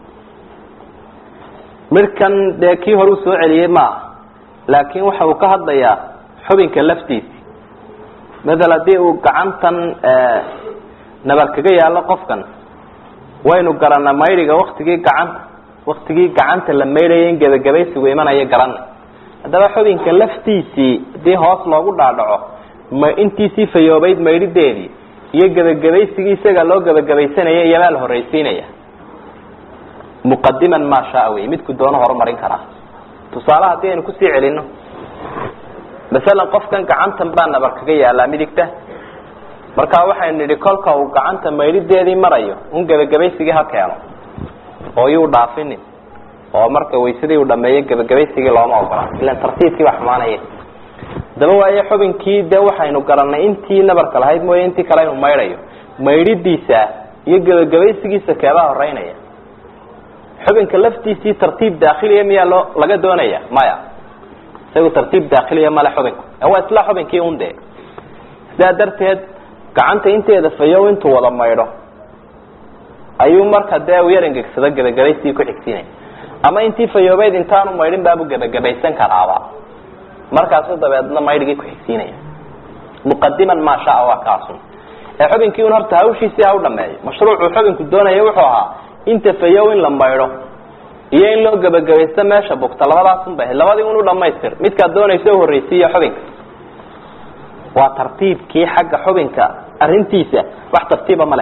midhkan dee kii hore uu soo celiyey maaha laakin waxa uu ka hadlayaa xubinka laftiisi mathal haddii uu gacantan nabar kaga yaalo qofkan waynu garanaa maydhiga waktigii gacanta waktigii gacanta la maydhaya in gebagabaysigu imanayo garanay haddaba xubinka laftiisii hadii hoos loogu dhaadhaco ma intiisii fayoobayd maydhideedii iyo gebagabaysigii isaga loo gebagabaysanaya iyomaa la horraysiinaya muqadiman maa shaa wey midku doono horumarin karaa tusaale haddii aynu kusii celino masalan qofkan gacantan baa nabar kaga yaalaa midigta markaa waxaynu nidhi kolka uu gacanta maydhideedii marayo un gebagabaysigii ha keeno oo yuu dhaafinin oo marka waysadii uu dhameeyo gebagabaysigii looma ogola ilan tartiibkii baa xumaanaya daba waaye xubinkii dee waxaynu garanay intii nabarka lahayd mooye intii kale inuu maydhayo maydhidiisa iyo gebagabaysigiisa keebaa horeynaya xubinka laftiisii tartiib daakhiliya miyaa loo laga doonaya maya isagu tartiib daakhiliya male xubinku waa isla xubinkii un dee sidaa darteed gacanta inteeda fayow intuu wada maydho ayuu marka dee u yar engegsado gebagabaysii ku xigsiinaya ama intii fayoobeyd intaanu maydhin baabu gebagabaysan karaaba markaasu dabeedna maydhigii ku xigsiinaya muqadiman maa shaa waa kaasun ee xubinkii un horta hawshiisii ha u dhameeyo mashruucuu xubinku doonaya wuxuu ahaa inta fayow in la maydho iyo in loo gebagabaysto meesha bugta labadaasun bay ahayd labadii unu dhamaystir midkaad doonaysa u horreysiiya xubinka waa tartiibkii xagga xubinka arrintiisa wax tartiiba ma leh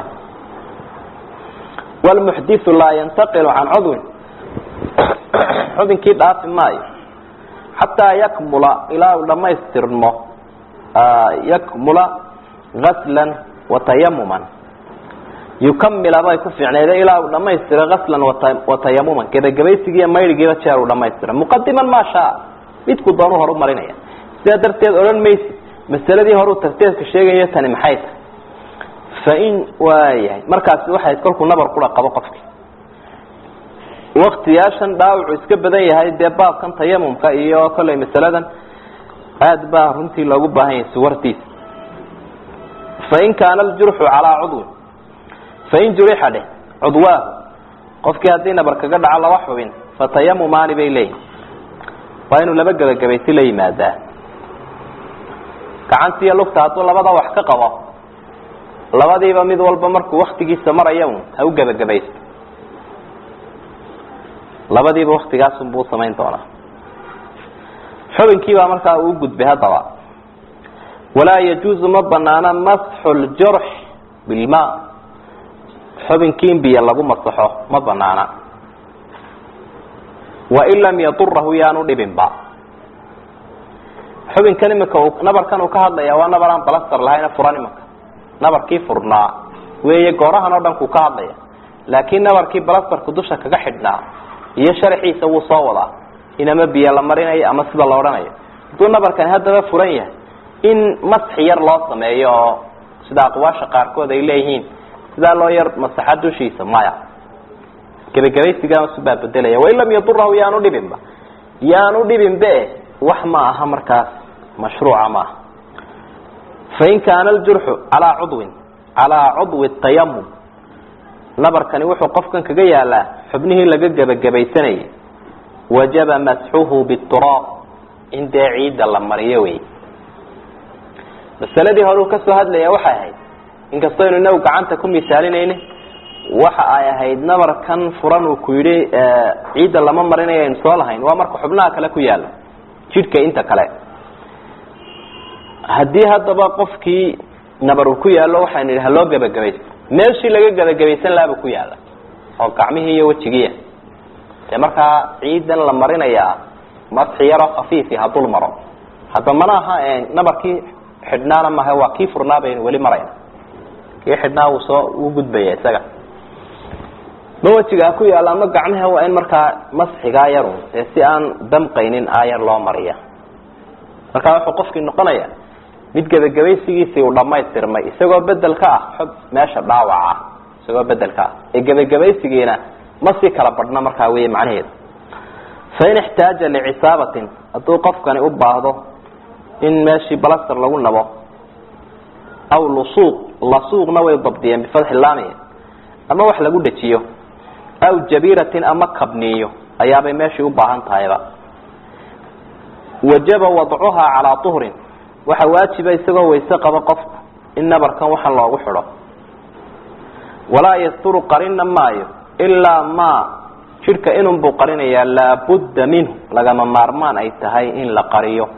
wlmuxdiu laa yantaqilu can cudwin xubinkii dhaafi maayo xataa yakmula ilaa uu dhamaystirmo yakmula gaslan watayamuman yukamila bay ku fiicneede ilaa uu dhamaystiro gaslan watayamuman gebagabaysigiiyo maydhigiiba jeer uu dhamaystiro muqadiman maa shaa midku doonu horu marinaya sidaa darteed odhan maysi masaladii horuu tarteedka sheegaya tani maxay tahay fain waayahay markaasi waxay kolkuu nabar kula qabo qofki waktiyaashan dhaawacu iska badan yahay dee baabkan tayamumka iyo kollay masaladan aada baa runtii loogu baahan yahay suwartiisa fain kaana aljurxu calaa cudwin fain jurixa dheh cudwaahu qofkii haddii nabar kaga dhaco laba xubin fatayamumaani bay leeyihin waa inuu laba gebagabaysi la yimaadaa gacantiiyo lugta hadduu labada wax ka qabo labadiiba mid walba markuu waktigiisa maraya un ha u gebagabaysto labadiiba waktigaasunbuu samayn doonaa xubinkiibaa markaa uu gudbay haddaba walaa yajuuzu ma banaana masxu ljurx bilma xubinkii in biyo lagu masaxo ma banaana wain lam yadurahu yaanu dhibinba xubinkan imika nabarkan uu ka hadlaya waa nabar aan balastar lahayna furan imika nabarkii furnaa weeye goorahan oo dhan kuu ka hadlaya laakiin nabarkii balastarku dusha kaga xidhnaa iyo sharaxiisa wuu soo wadaa in ama biyo la marinayo ama sida la odhanayo hadduu nabarkani haddaba furan yahay in masxi yar loo sameeyo oo sida aqwaasha qaarkood ay leeyihiin sidaa loo yar masaxa dushiisa maya gebagabaysigaasubaa bedelaya wain lam yadurahu yaanu dhibinba yaanu dhibinbe wax ma aha markaas mashruuca maaha fain kaana aljurxu calaa cudwin calaa cudwi tayamum nabarkani wuxuu qofkan kaga yaalaa xubnihii laga gebagabaysanayay wajaba masxuhu bituraab in dee ciidda la mariyo wey masaladii hore uu kasoo hadlaya waxay ahayd inkastaynu inagu gacanta ku misaalinayne waxa ay ahayd nabarkan furan uu ku yidhi ciidda lama marinayo aynu soo lahayn waa marka xubnaha kale ku yaalo jidhka inta kale haddii haddaba qofkii nabar uu ku yaallo waxaynu idhi haloo gebagabaysto meeshii laga gebagabaysan lahaaba ku yaala oo gacmihii iyo wejigiia dee markaa ciidan la marinayaa masxi yaroo khafiifi hadul maro hadda mana aha nabarkii xidhnaana maha waa kii furnaa baynu weli marayna kii xidhnaa wuu soo uu gudbaya isaga ma wejigaa ku yaalla ama gacmaha waa in markaa masxigaa yarun dee si aan damqaynin aayar loo mariya markaa wuxuu qofkii noqonaya mid gebagabaysigiisii uu dhamaystirmay isagoo bedel ka ah xog meesha dhaawaca isagoo bedel ka ah ee gebagabaysigiina ma sii kala badhna markaa wey macnaheedu fain ixtaaja licisaabatin hadduu qofkani u baahdo in meeshii balaster lagu nabo aw lusuuq lasuuqna way dabdiyeen bifatxi laami ama wax lagu dhejiyo aw jabiratin ama kabniyo ayaabay meeshii u baahan tahayba wajaba wadcuhaa calaa uhrin waxa waajiba isagoo wayse qabo qofku in nabarkan waxan loogu xidho walaa yasturu qarina maayo ilaa ma jidhka inunbuu qarinayaa laabudda minhu lagama maarmaan ay tahay in la qariyo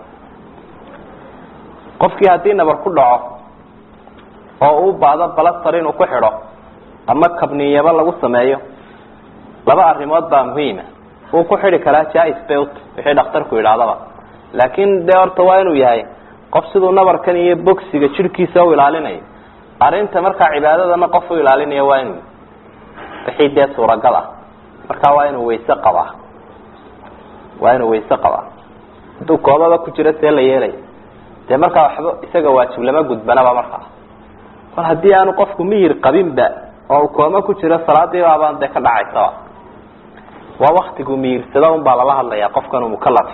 qofkii haddii nabar ku dhaco oo uu baado balastar inuu ku xidho ama kabniyaba lagu sameeyo laba arrimood baa muhiima wuu ku xidhi karaa jais belt wixii dhakhtarku yidhaahdaba laakiin dee horta waa inuu yahay qof siduu nabarkan iyo bogsiga jidhkiisa u ilaalinayo arrinta markaa cibaadadana qof u ilaalinaya waa inuu wixii dee suuragal ah markaa waa inuu wayse qabaa waa inuu wayse qabaa hadduu koobaba ku jiro see la yeelaya dee markaa waxba isaga waajib lama gudbanaba markaa mar haddii aanu qofku miyir qabinba oo uu kooma ku jiro salaadii baabaan dee ka dhacaysaba waa waktigu miyirsada un baa lala hadlayaa qofkan uu mukalafi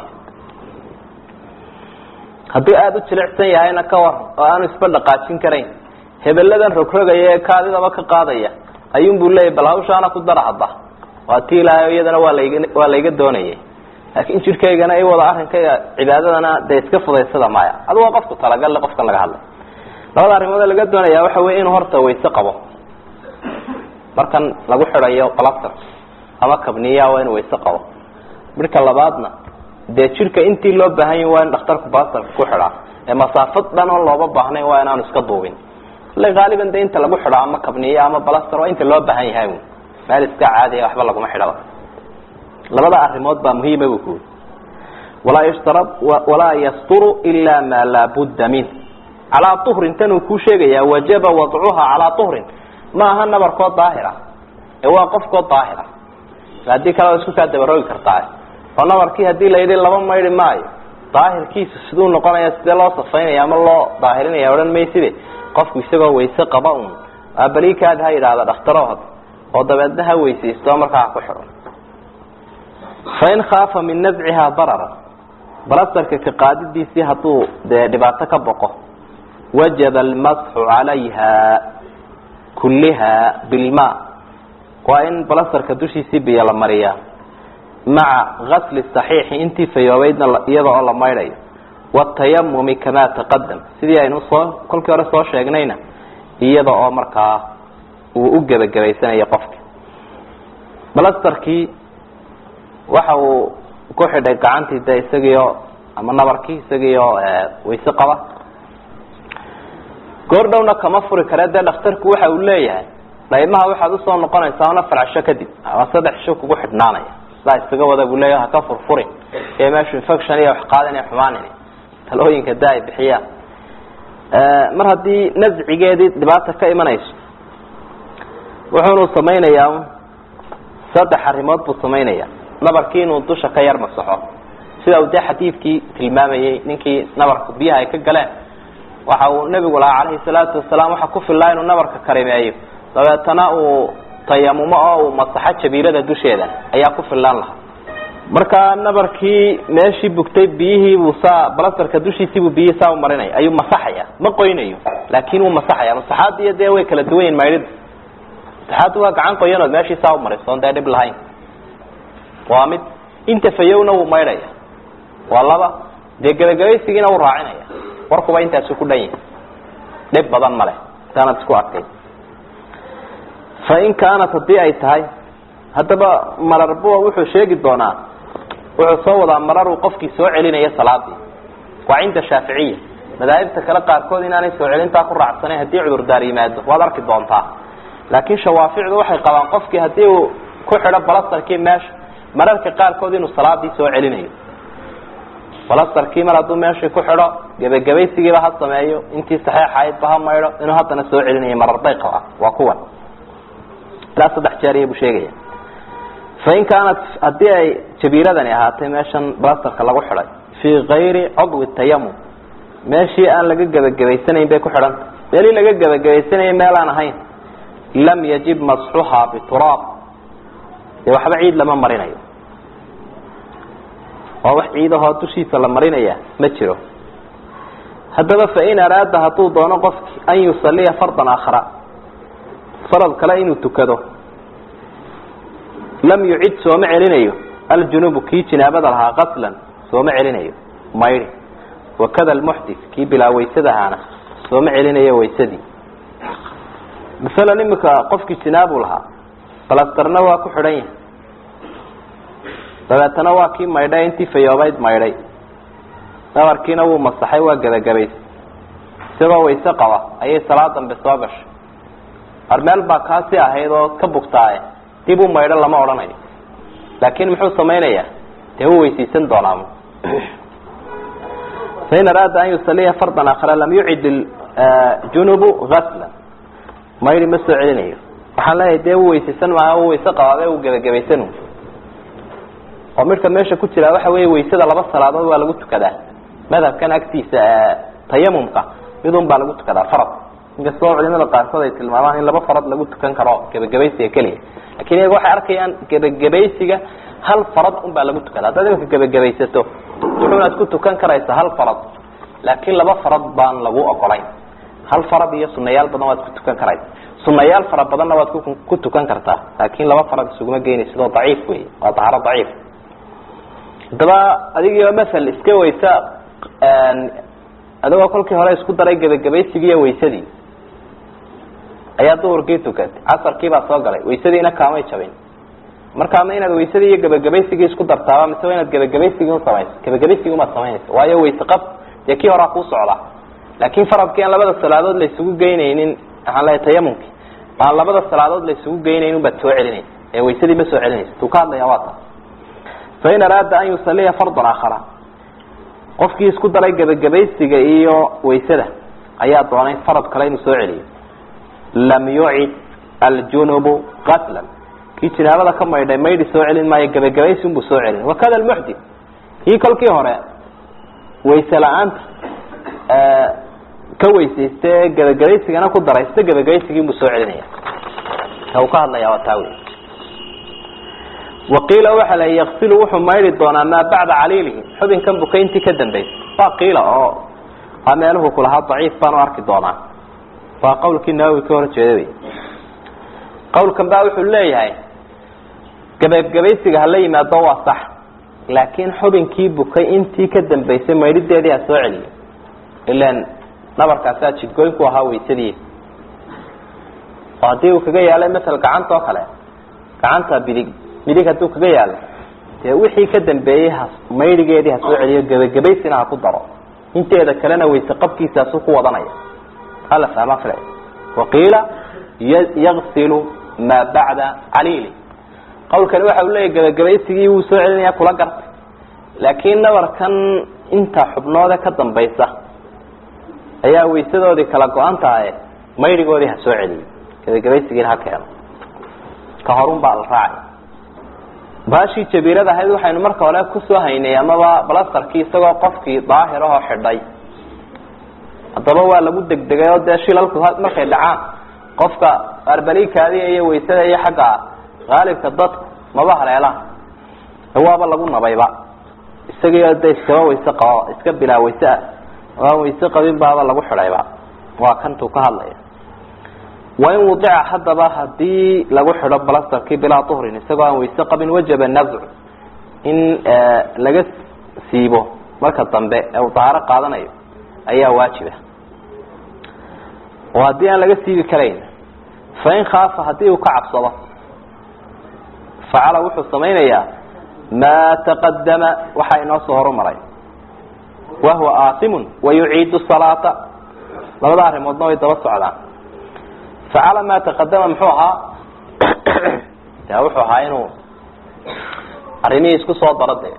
hadduu aada u jilicsan yahayna ka war oo aanu isba dhaqaajin karayn hebeladan rogrogaya ee kaadidaba ka qaadaya ayuunbuu leeyahy bal hawshaana ku dara hadda waa ti ilaahay iyadana waa layga waa layga doonayay laakiin jidhkaygana i wada arrinkayga cibaadadana dee iska fudaysada maya adu waa qofku talagalle qofkan laga hadlay labada arrimood laga doonaya waxa wey inuu horta wayse qabo markan lagu xidhayo plaster ama kabniya waa inuu wayse qabo midka labaadna dee jidhka intii loo baahan yahi waa in dhakhtarku plasterka ku xidhaa ee masaafad dhan oo looba baahnayn waa inaanu iska duubin ille haaliban de inta lagu xidho ama kabniya ama plaster waa inta loo baahan yahay meel iska caadiya waxba laguma xidhaba labada arrimood baa muhiima bu kuuri walaa yshtarad walaa yasturu ila ma laa budda min calaa uhrin tan uu kuu sheegaya wajaba wadcuha calaa uhrin ma aha nabarkoo daahira ee waa qofkoo daahira haddii kale waa isku kaa dabaroogi kartaa oo nabarkii hadii la yidhi laba maydhi maayo daahirkiisu siduu noqonaya sidee loo safaynaya ama loo daahirinaya odhan mayside qofku isagoo wayse qaba un abalikaad ha yidhaahda dhakhtarood oo dabeedna ha weysaysto markaa ku xidho fain khaafa min nazcihaa darara balastarka ka qaadidiisii hadduu dee dhibaato ka boqo wajaba almasxu calayha kulliha bilma waa in balastarka dushiisii biyo la mariyaa maca gasli saxiixi intii fayoobeydna iyada oo la maydhayo watayamumi kamaa taqadam sidii aynu soo kolkii hore soo sheegnayna iyada oo markaa uu u gebagabaysanayo qofki balastarkii waxa uu ku xidhay gacantii de isagiio ama nabarkii isagiio wayse qaba goor dhowna kama furi kare dee dhakhtarku waxa uu leeyahay dhaymaha waxaad usoo noqonaysaa una farcsho kadib ama saddex isho kugu xidhnaanaya sidaa isaga wada buu leeyahay haka furfurin iyo meeshu infection iyo wax qaadan iyo xumaanin talooyinka da ay bixiyaan mar haddii nascigeedii dhibaata ka imanayso wuxuunu samaynayaa saddex arrimood buu samaynaya nabarkii inuu dusha ka yar masaxo sida uu dee xadiidkii tilmaamayey ninkii nabarka biyaha ay ka galeen waxa uu nebigu lahaa calayhi salaatu wasalaam waxa ku fillaa inuu nabarka karimeeyo dabeetana uu tayamumo oo uu masaxo jabiirada dusheeda ayaa ku fillaan lahaa marka nabarkii meeshii bugtay biyihiibuu saa balastarka dushiisiibuu biyihii saa u marinaya ayuu masaxaya ma qoynayo laakin wuu masaxaya masaxaad iyo dee way kala duwan yihin maydhida masaxaaddu waa gacan qoyanood meeshii saa u marisoon dee dhib lahayn waa mid inta fayowna wuu maydhaya waa laba dee gebagabaysigiina wuu raacinaya warkuba intaasu ku dhan yahi dhib badan male intaanad isku adkay fain kaanat haddii ay tahay haddaba mararbuwa wuxuu sheegi doonaa wuxuu soo wadaa mararuu qofkii soo celinaya salaadii waa cinda shaaficiya madaahibta kale qaarkood inaanay soo celintaa ku raacsanayn haddii cudurdaar yimaado waad arki doontaa laakiin shawaaficdu waxay qabaan qofkii haddii uu ku xidho balastarkii meesha mararka qaarkood inuu salaadii soo celinayo balastarkii mar hadduu meeshii ku xidho gebagabaysigiiba ha sameeyo intii saxeexaydba ha maydho inuu haddana soo celinayo marar bay qabaa waa kuwan ilaa saddex jeeriya buu sheegaya fain kaanat haddii ay jabiiradani ahaatay meeshan balastarka lagu xidhay fii kayri cudwi tayamum meeshii aan laga gebagabaysanayn bay ku xidhanta meelii laga gebagabaysanayay meel aan ahayn lam yajib masxuhaa bituraab dee waxba ciid lama marinayo oo wax ciidahoo dushiisa la marinaya ma jiro haddaba fain araada hadduu doono qofki an yusaliya fardan aakhara farad kale inuu tukado lam yucid sooma celinayo aljunubu kii jinaabada lahaa qaslan sooma celinayo maydhi wakada almuxdis kii bilaa waysada ahaana sooma celinayo waysadii masalan imika qofkii jinaabu lahaa balastarna waa ku xidhan yahay dabeetana waa kii maydhay intii fayoobayd maydhay nabarkiina wuu masaxay waa gebagabaysay isagoo wayse qaba ayay salaad dambe soo gashay ar meel baa kaasi ahayd oo ka bugtaaye dib u maydho lama odhanayo laakin muxuu samaynayaa dee wuu weysaysan doonaa fain araada an yusaliya fardan aakhara lam yucid junubu aslan maydhi ma soo celinayo waxaan leeyahay dee wuu weysaysan maaha u wayse qabaabe uu gebagabaysan oo midka meesha ku jira waxa weya waysada laba salaadood waa lagu tukadaa madhabkan agtiisa tayamumka midun baa lagu tukadaa farad inkastoo culimada qaarkood ay tilmaamaan in laba farad lagu tukan karo gebagabaysiga keliya lakin iyaga waxay arkayaan gebagabaysiga hal farad un baa lagu tukada haddaad imika gebagabaysato wuxuunaad ku tukan karaysaa hal farad laakiin laba farad baan lagu ogolayn hal farad iyo sunayaal badan waad ku tukan karaysa sunayaal fara badanna waad ku tukan kartaa laakin laba farad isuguma geynay sidoo daciif wey waa daharo daciif haddaba adigio maal iska waysa adigoo kolkii hore isku daray gebagabaysigii iyo waysadii ayaa duhurkii tukatay casarkiibaa soo galay waysadiina kaamay jabin markaa ma inaad waysadii iyo gebagabaysigii isku dartaaba mise waa inaad gebagabaysigii usamayso gebagabaysigii umaad samaynaysa waayo wayse qab dee kii horaa kuu socdaa laakin faradkii aan labada salaadood la isugu geynaynin waxaan leeyahay tayamumki aan labada salaadood la isugu geynaynin baad soo celinaysa ee waysadii ma soo celinaysa tuu ka hadlaya waa taas fain araada an yusaliya fardan aakhara qofkii isku daray gebagabaysiga iyo waysada ayaa doonay farad kale inuu soo celiyo lam yucid aljunubu qatlan kii jinaabada ka maydhay maydhi soo celin maayo gebagabaysi unbuu soo celin wakada almuxdit kii kolkii hore wayse la-aanta ka weysaysta ee gebagabaysigana ku daraysta gebagabaysigii unbuu soo celinaya ka uu ka hadlaya waa taa wey waqiila waxa la yaksilu wuxuu maydhi doonaa maa bacda caliilihi xubinkan bukayntii ka dambaysa waa qiila oo a meeluhu kulahaa daciif baan u arki doonaa waa qawlkii nawowi ka hor jeeda wey qawlkan baa wuxuu leeyahay gebagabaysiga hala yimaado waa sax laakiin xubinkii bukay intii ka dambaysay maydhideedii ha soo celiyo ilan nabarkaasaa jidgooyn ku ahaa waysadii oo haddii uu kaga yaalay masal gacanta oo kale gacanta bidig midig hadduu kaga yaalo dee wixii ka dambeeyey ha maydhigeedii ha soo celiyo gebagabaysina ha ku daro inteeda kalena wayse qabkiisaasu ku wadanaya hala fahma fila waqiila yaksilu maa bacda caliili qawlkani waxa uu leeyahy gebagabaysigii wuu soo celinaya kula gartay laakiin nabarkan inta xubnoode ka dambaysa ayaa waysadoodii kala go-an tahay maydhigoodii ha soo celiyo gebagabaysigiina ha keeno ka horun baa la raacay baashii jabiirada ahayd waxaynu marka hore kusoo haynay amaba balastarkii isagoo qofkii daahir ahoo xidhay haddaba waa lagu degdegay oo dee shilalku markay dhacaan qofka arbaliikaadiya iyo waysada iyo xagga haalibka dadku maba haleelaan waaba lagu nabayba isagii de iskaba wayse qaba iska bilaa wayse ah oo aan wayse qabin baaba lagu xidhayba waa kantuu ka hadlaya wain wudica haddaba hadii lagu xidho balastarkii bilaa uhrin isagoo aan wayse qabin wajaba nazcu in laga siibo marka dambe ee uu dahaaro qaadanayo ayaa waajiba oo haddii aan laga siibi karayn fain khaafa haddii uu ka cabsado facala wuxuu samaynayaa maa taqadama waxaa inoo soo horumaray wahuwa aasimun wayuciidu salaata labada arrimoodna way daba socdaan facala maa taqadama muxuu ahaa de wuxuu ahaa inuu arrimihii isku soo daro de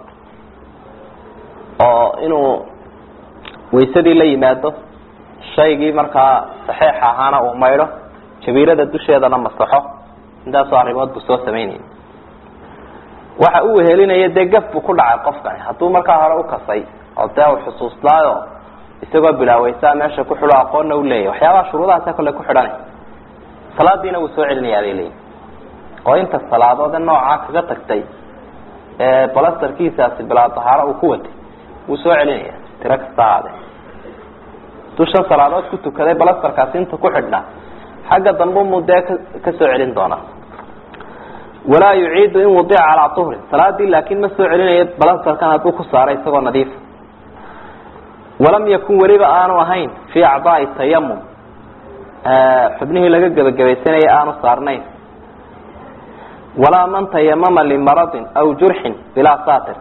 oo inuu waysadii la yimaado shaygii markaa saxiix ahaana uu maydho jabiirada dusheedana masaxo intaasoo arrimood buu soo samaynayay waxa uu wehelinaya dee gaf buu ku dhacay qofkani hadduu markaa hore ukasay oo dee uu xusuustaayo isagoo bilaawaysaa meesha ku xidho aqoonna u leeyahy waxyaabaha shuruudahaasa kole ku xidhanay salaadiina wuu soo celinaya bay leeyihi oo inta salaadoode noocaa kaga tagtay ee balastarkiisaasi bilaa dahaaro uu ku watay wuu soo celinaya tiro kasta aade hadduu shan salaadood ku tukaday balastarkaasi inta ku xidhnaa xagga dambe mu dee ka soo celin doonaa walaa yuciidu in wadica calaa uhrin salaadii laakin ma soo celinayo balastarkan hadduu ku saaray isagoo nadiif walam yakun weliba aanu ahayn fii acdaai tayamum xubnihii laga gebagabaysanayay aanu saarnayn walaa man tayamama limaradin aw jurxin bilaa saatir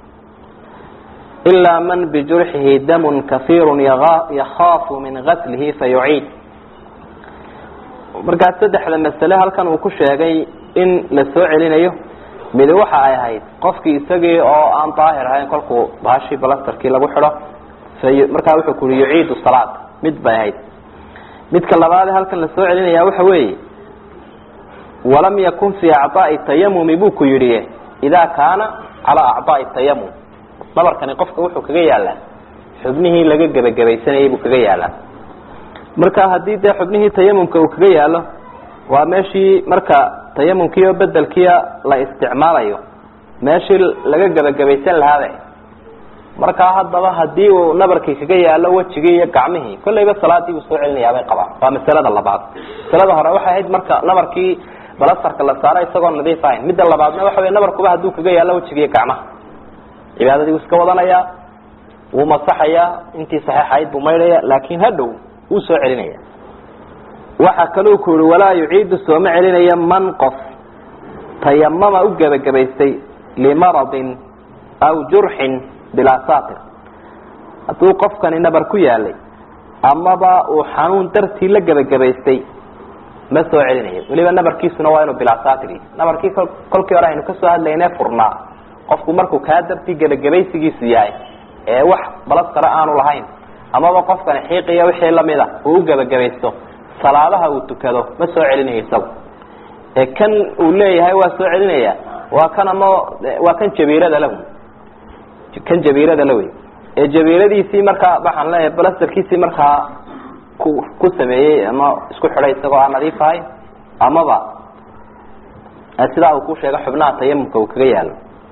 ilaa man bijurxihi damun kaiiru yakhaafu min gaslihi fayuciid markaas saddexda masale halkan uu ku sheegay in la soo celinayo midi waxa ay ahayd qofkii isagii oo aan daahir ahayn kolkuu baashii balastarkii lagu xidho markaa wuxuu ku ui yuciidu salaad mid bay ahayd midka labaade halkan la soo celinaya waxa weeye walam yakun fii acdaai tayamumi buu ku yidhi idaa kaana calaa acdaai tayamum nabarkani qofka wuxuu kaga yaalaa xubnihii laga gebagabaysanayay buu kaga yaalaa marka haddii dee xubnihii tayamumka uu kaga yaalo waa meeshii marka tayamumkii oo bedelkiia la isticmaalayo meeshii laga gebagabaysan lahaabe markaa haddaba hadii uu nabarkii kaga yaalo wejigii iyo gacmihii kollayba salaadii uu soo celinayaa bay qabaan waa masalada labaad masalada hore waxay ahayd marka nabarkii balasarka la saaro isagoo nadiif ahayn midda labaadna waxa wey nabarkuba hadduu kaga yaalo wejiga iyo gacmaha cibaadadii wuu iska wadanayaa wuu masaxayaa intii saxiixayd buu maydhaya laakin hadhow wuu soo celinaya waxaa kaluu ku yihi walaa yuciidu sooma celinayo man qof tayamama u gebagabaystay limaradin aw jurxin bilaa saatir hadduu qofkani nabar ku yaalay amaba uu xanuun dartii la gebagabaystay ma soo celinayo weliba nabarkiisuna waa inuu bilaa saatir nabarkii kolkii hore aynu kasoo hadlayne furnaa qofku markuu kaa dartii gebagabaysigiisu yahay ee wax balad sare aanu lahayn amaba qofkani xiiqiya wixii lamida uu u gebagabaysto salaadaha uu tukado ma soo celinayo isagu ee kan uu leeyahay waa soo celinaya waa kan ama waa kan jabiirada lahu kan jabiirada la wey ee jabiiradiisii markaa waxaan leeyahay balasterkiisii markaa ku ku sameeyey ama isku xidhay isagoo aan nadiif ahayn amaba sidaa uu ku sheega xubnaha tayamumka uu kaga yaalo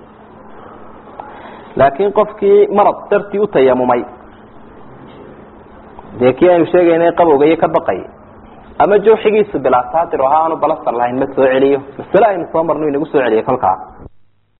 laakiin qofkii marad dartii u tayamumay dee kii aynu sheegaynay qabowga iyo ka baqay ama jawxigiisu bilaa saatir oo ahaa aanu balastar lahayn ma soo celiyo masale aynu soo marno inagu soo celiyay kolkaa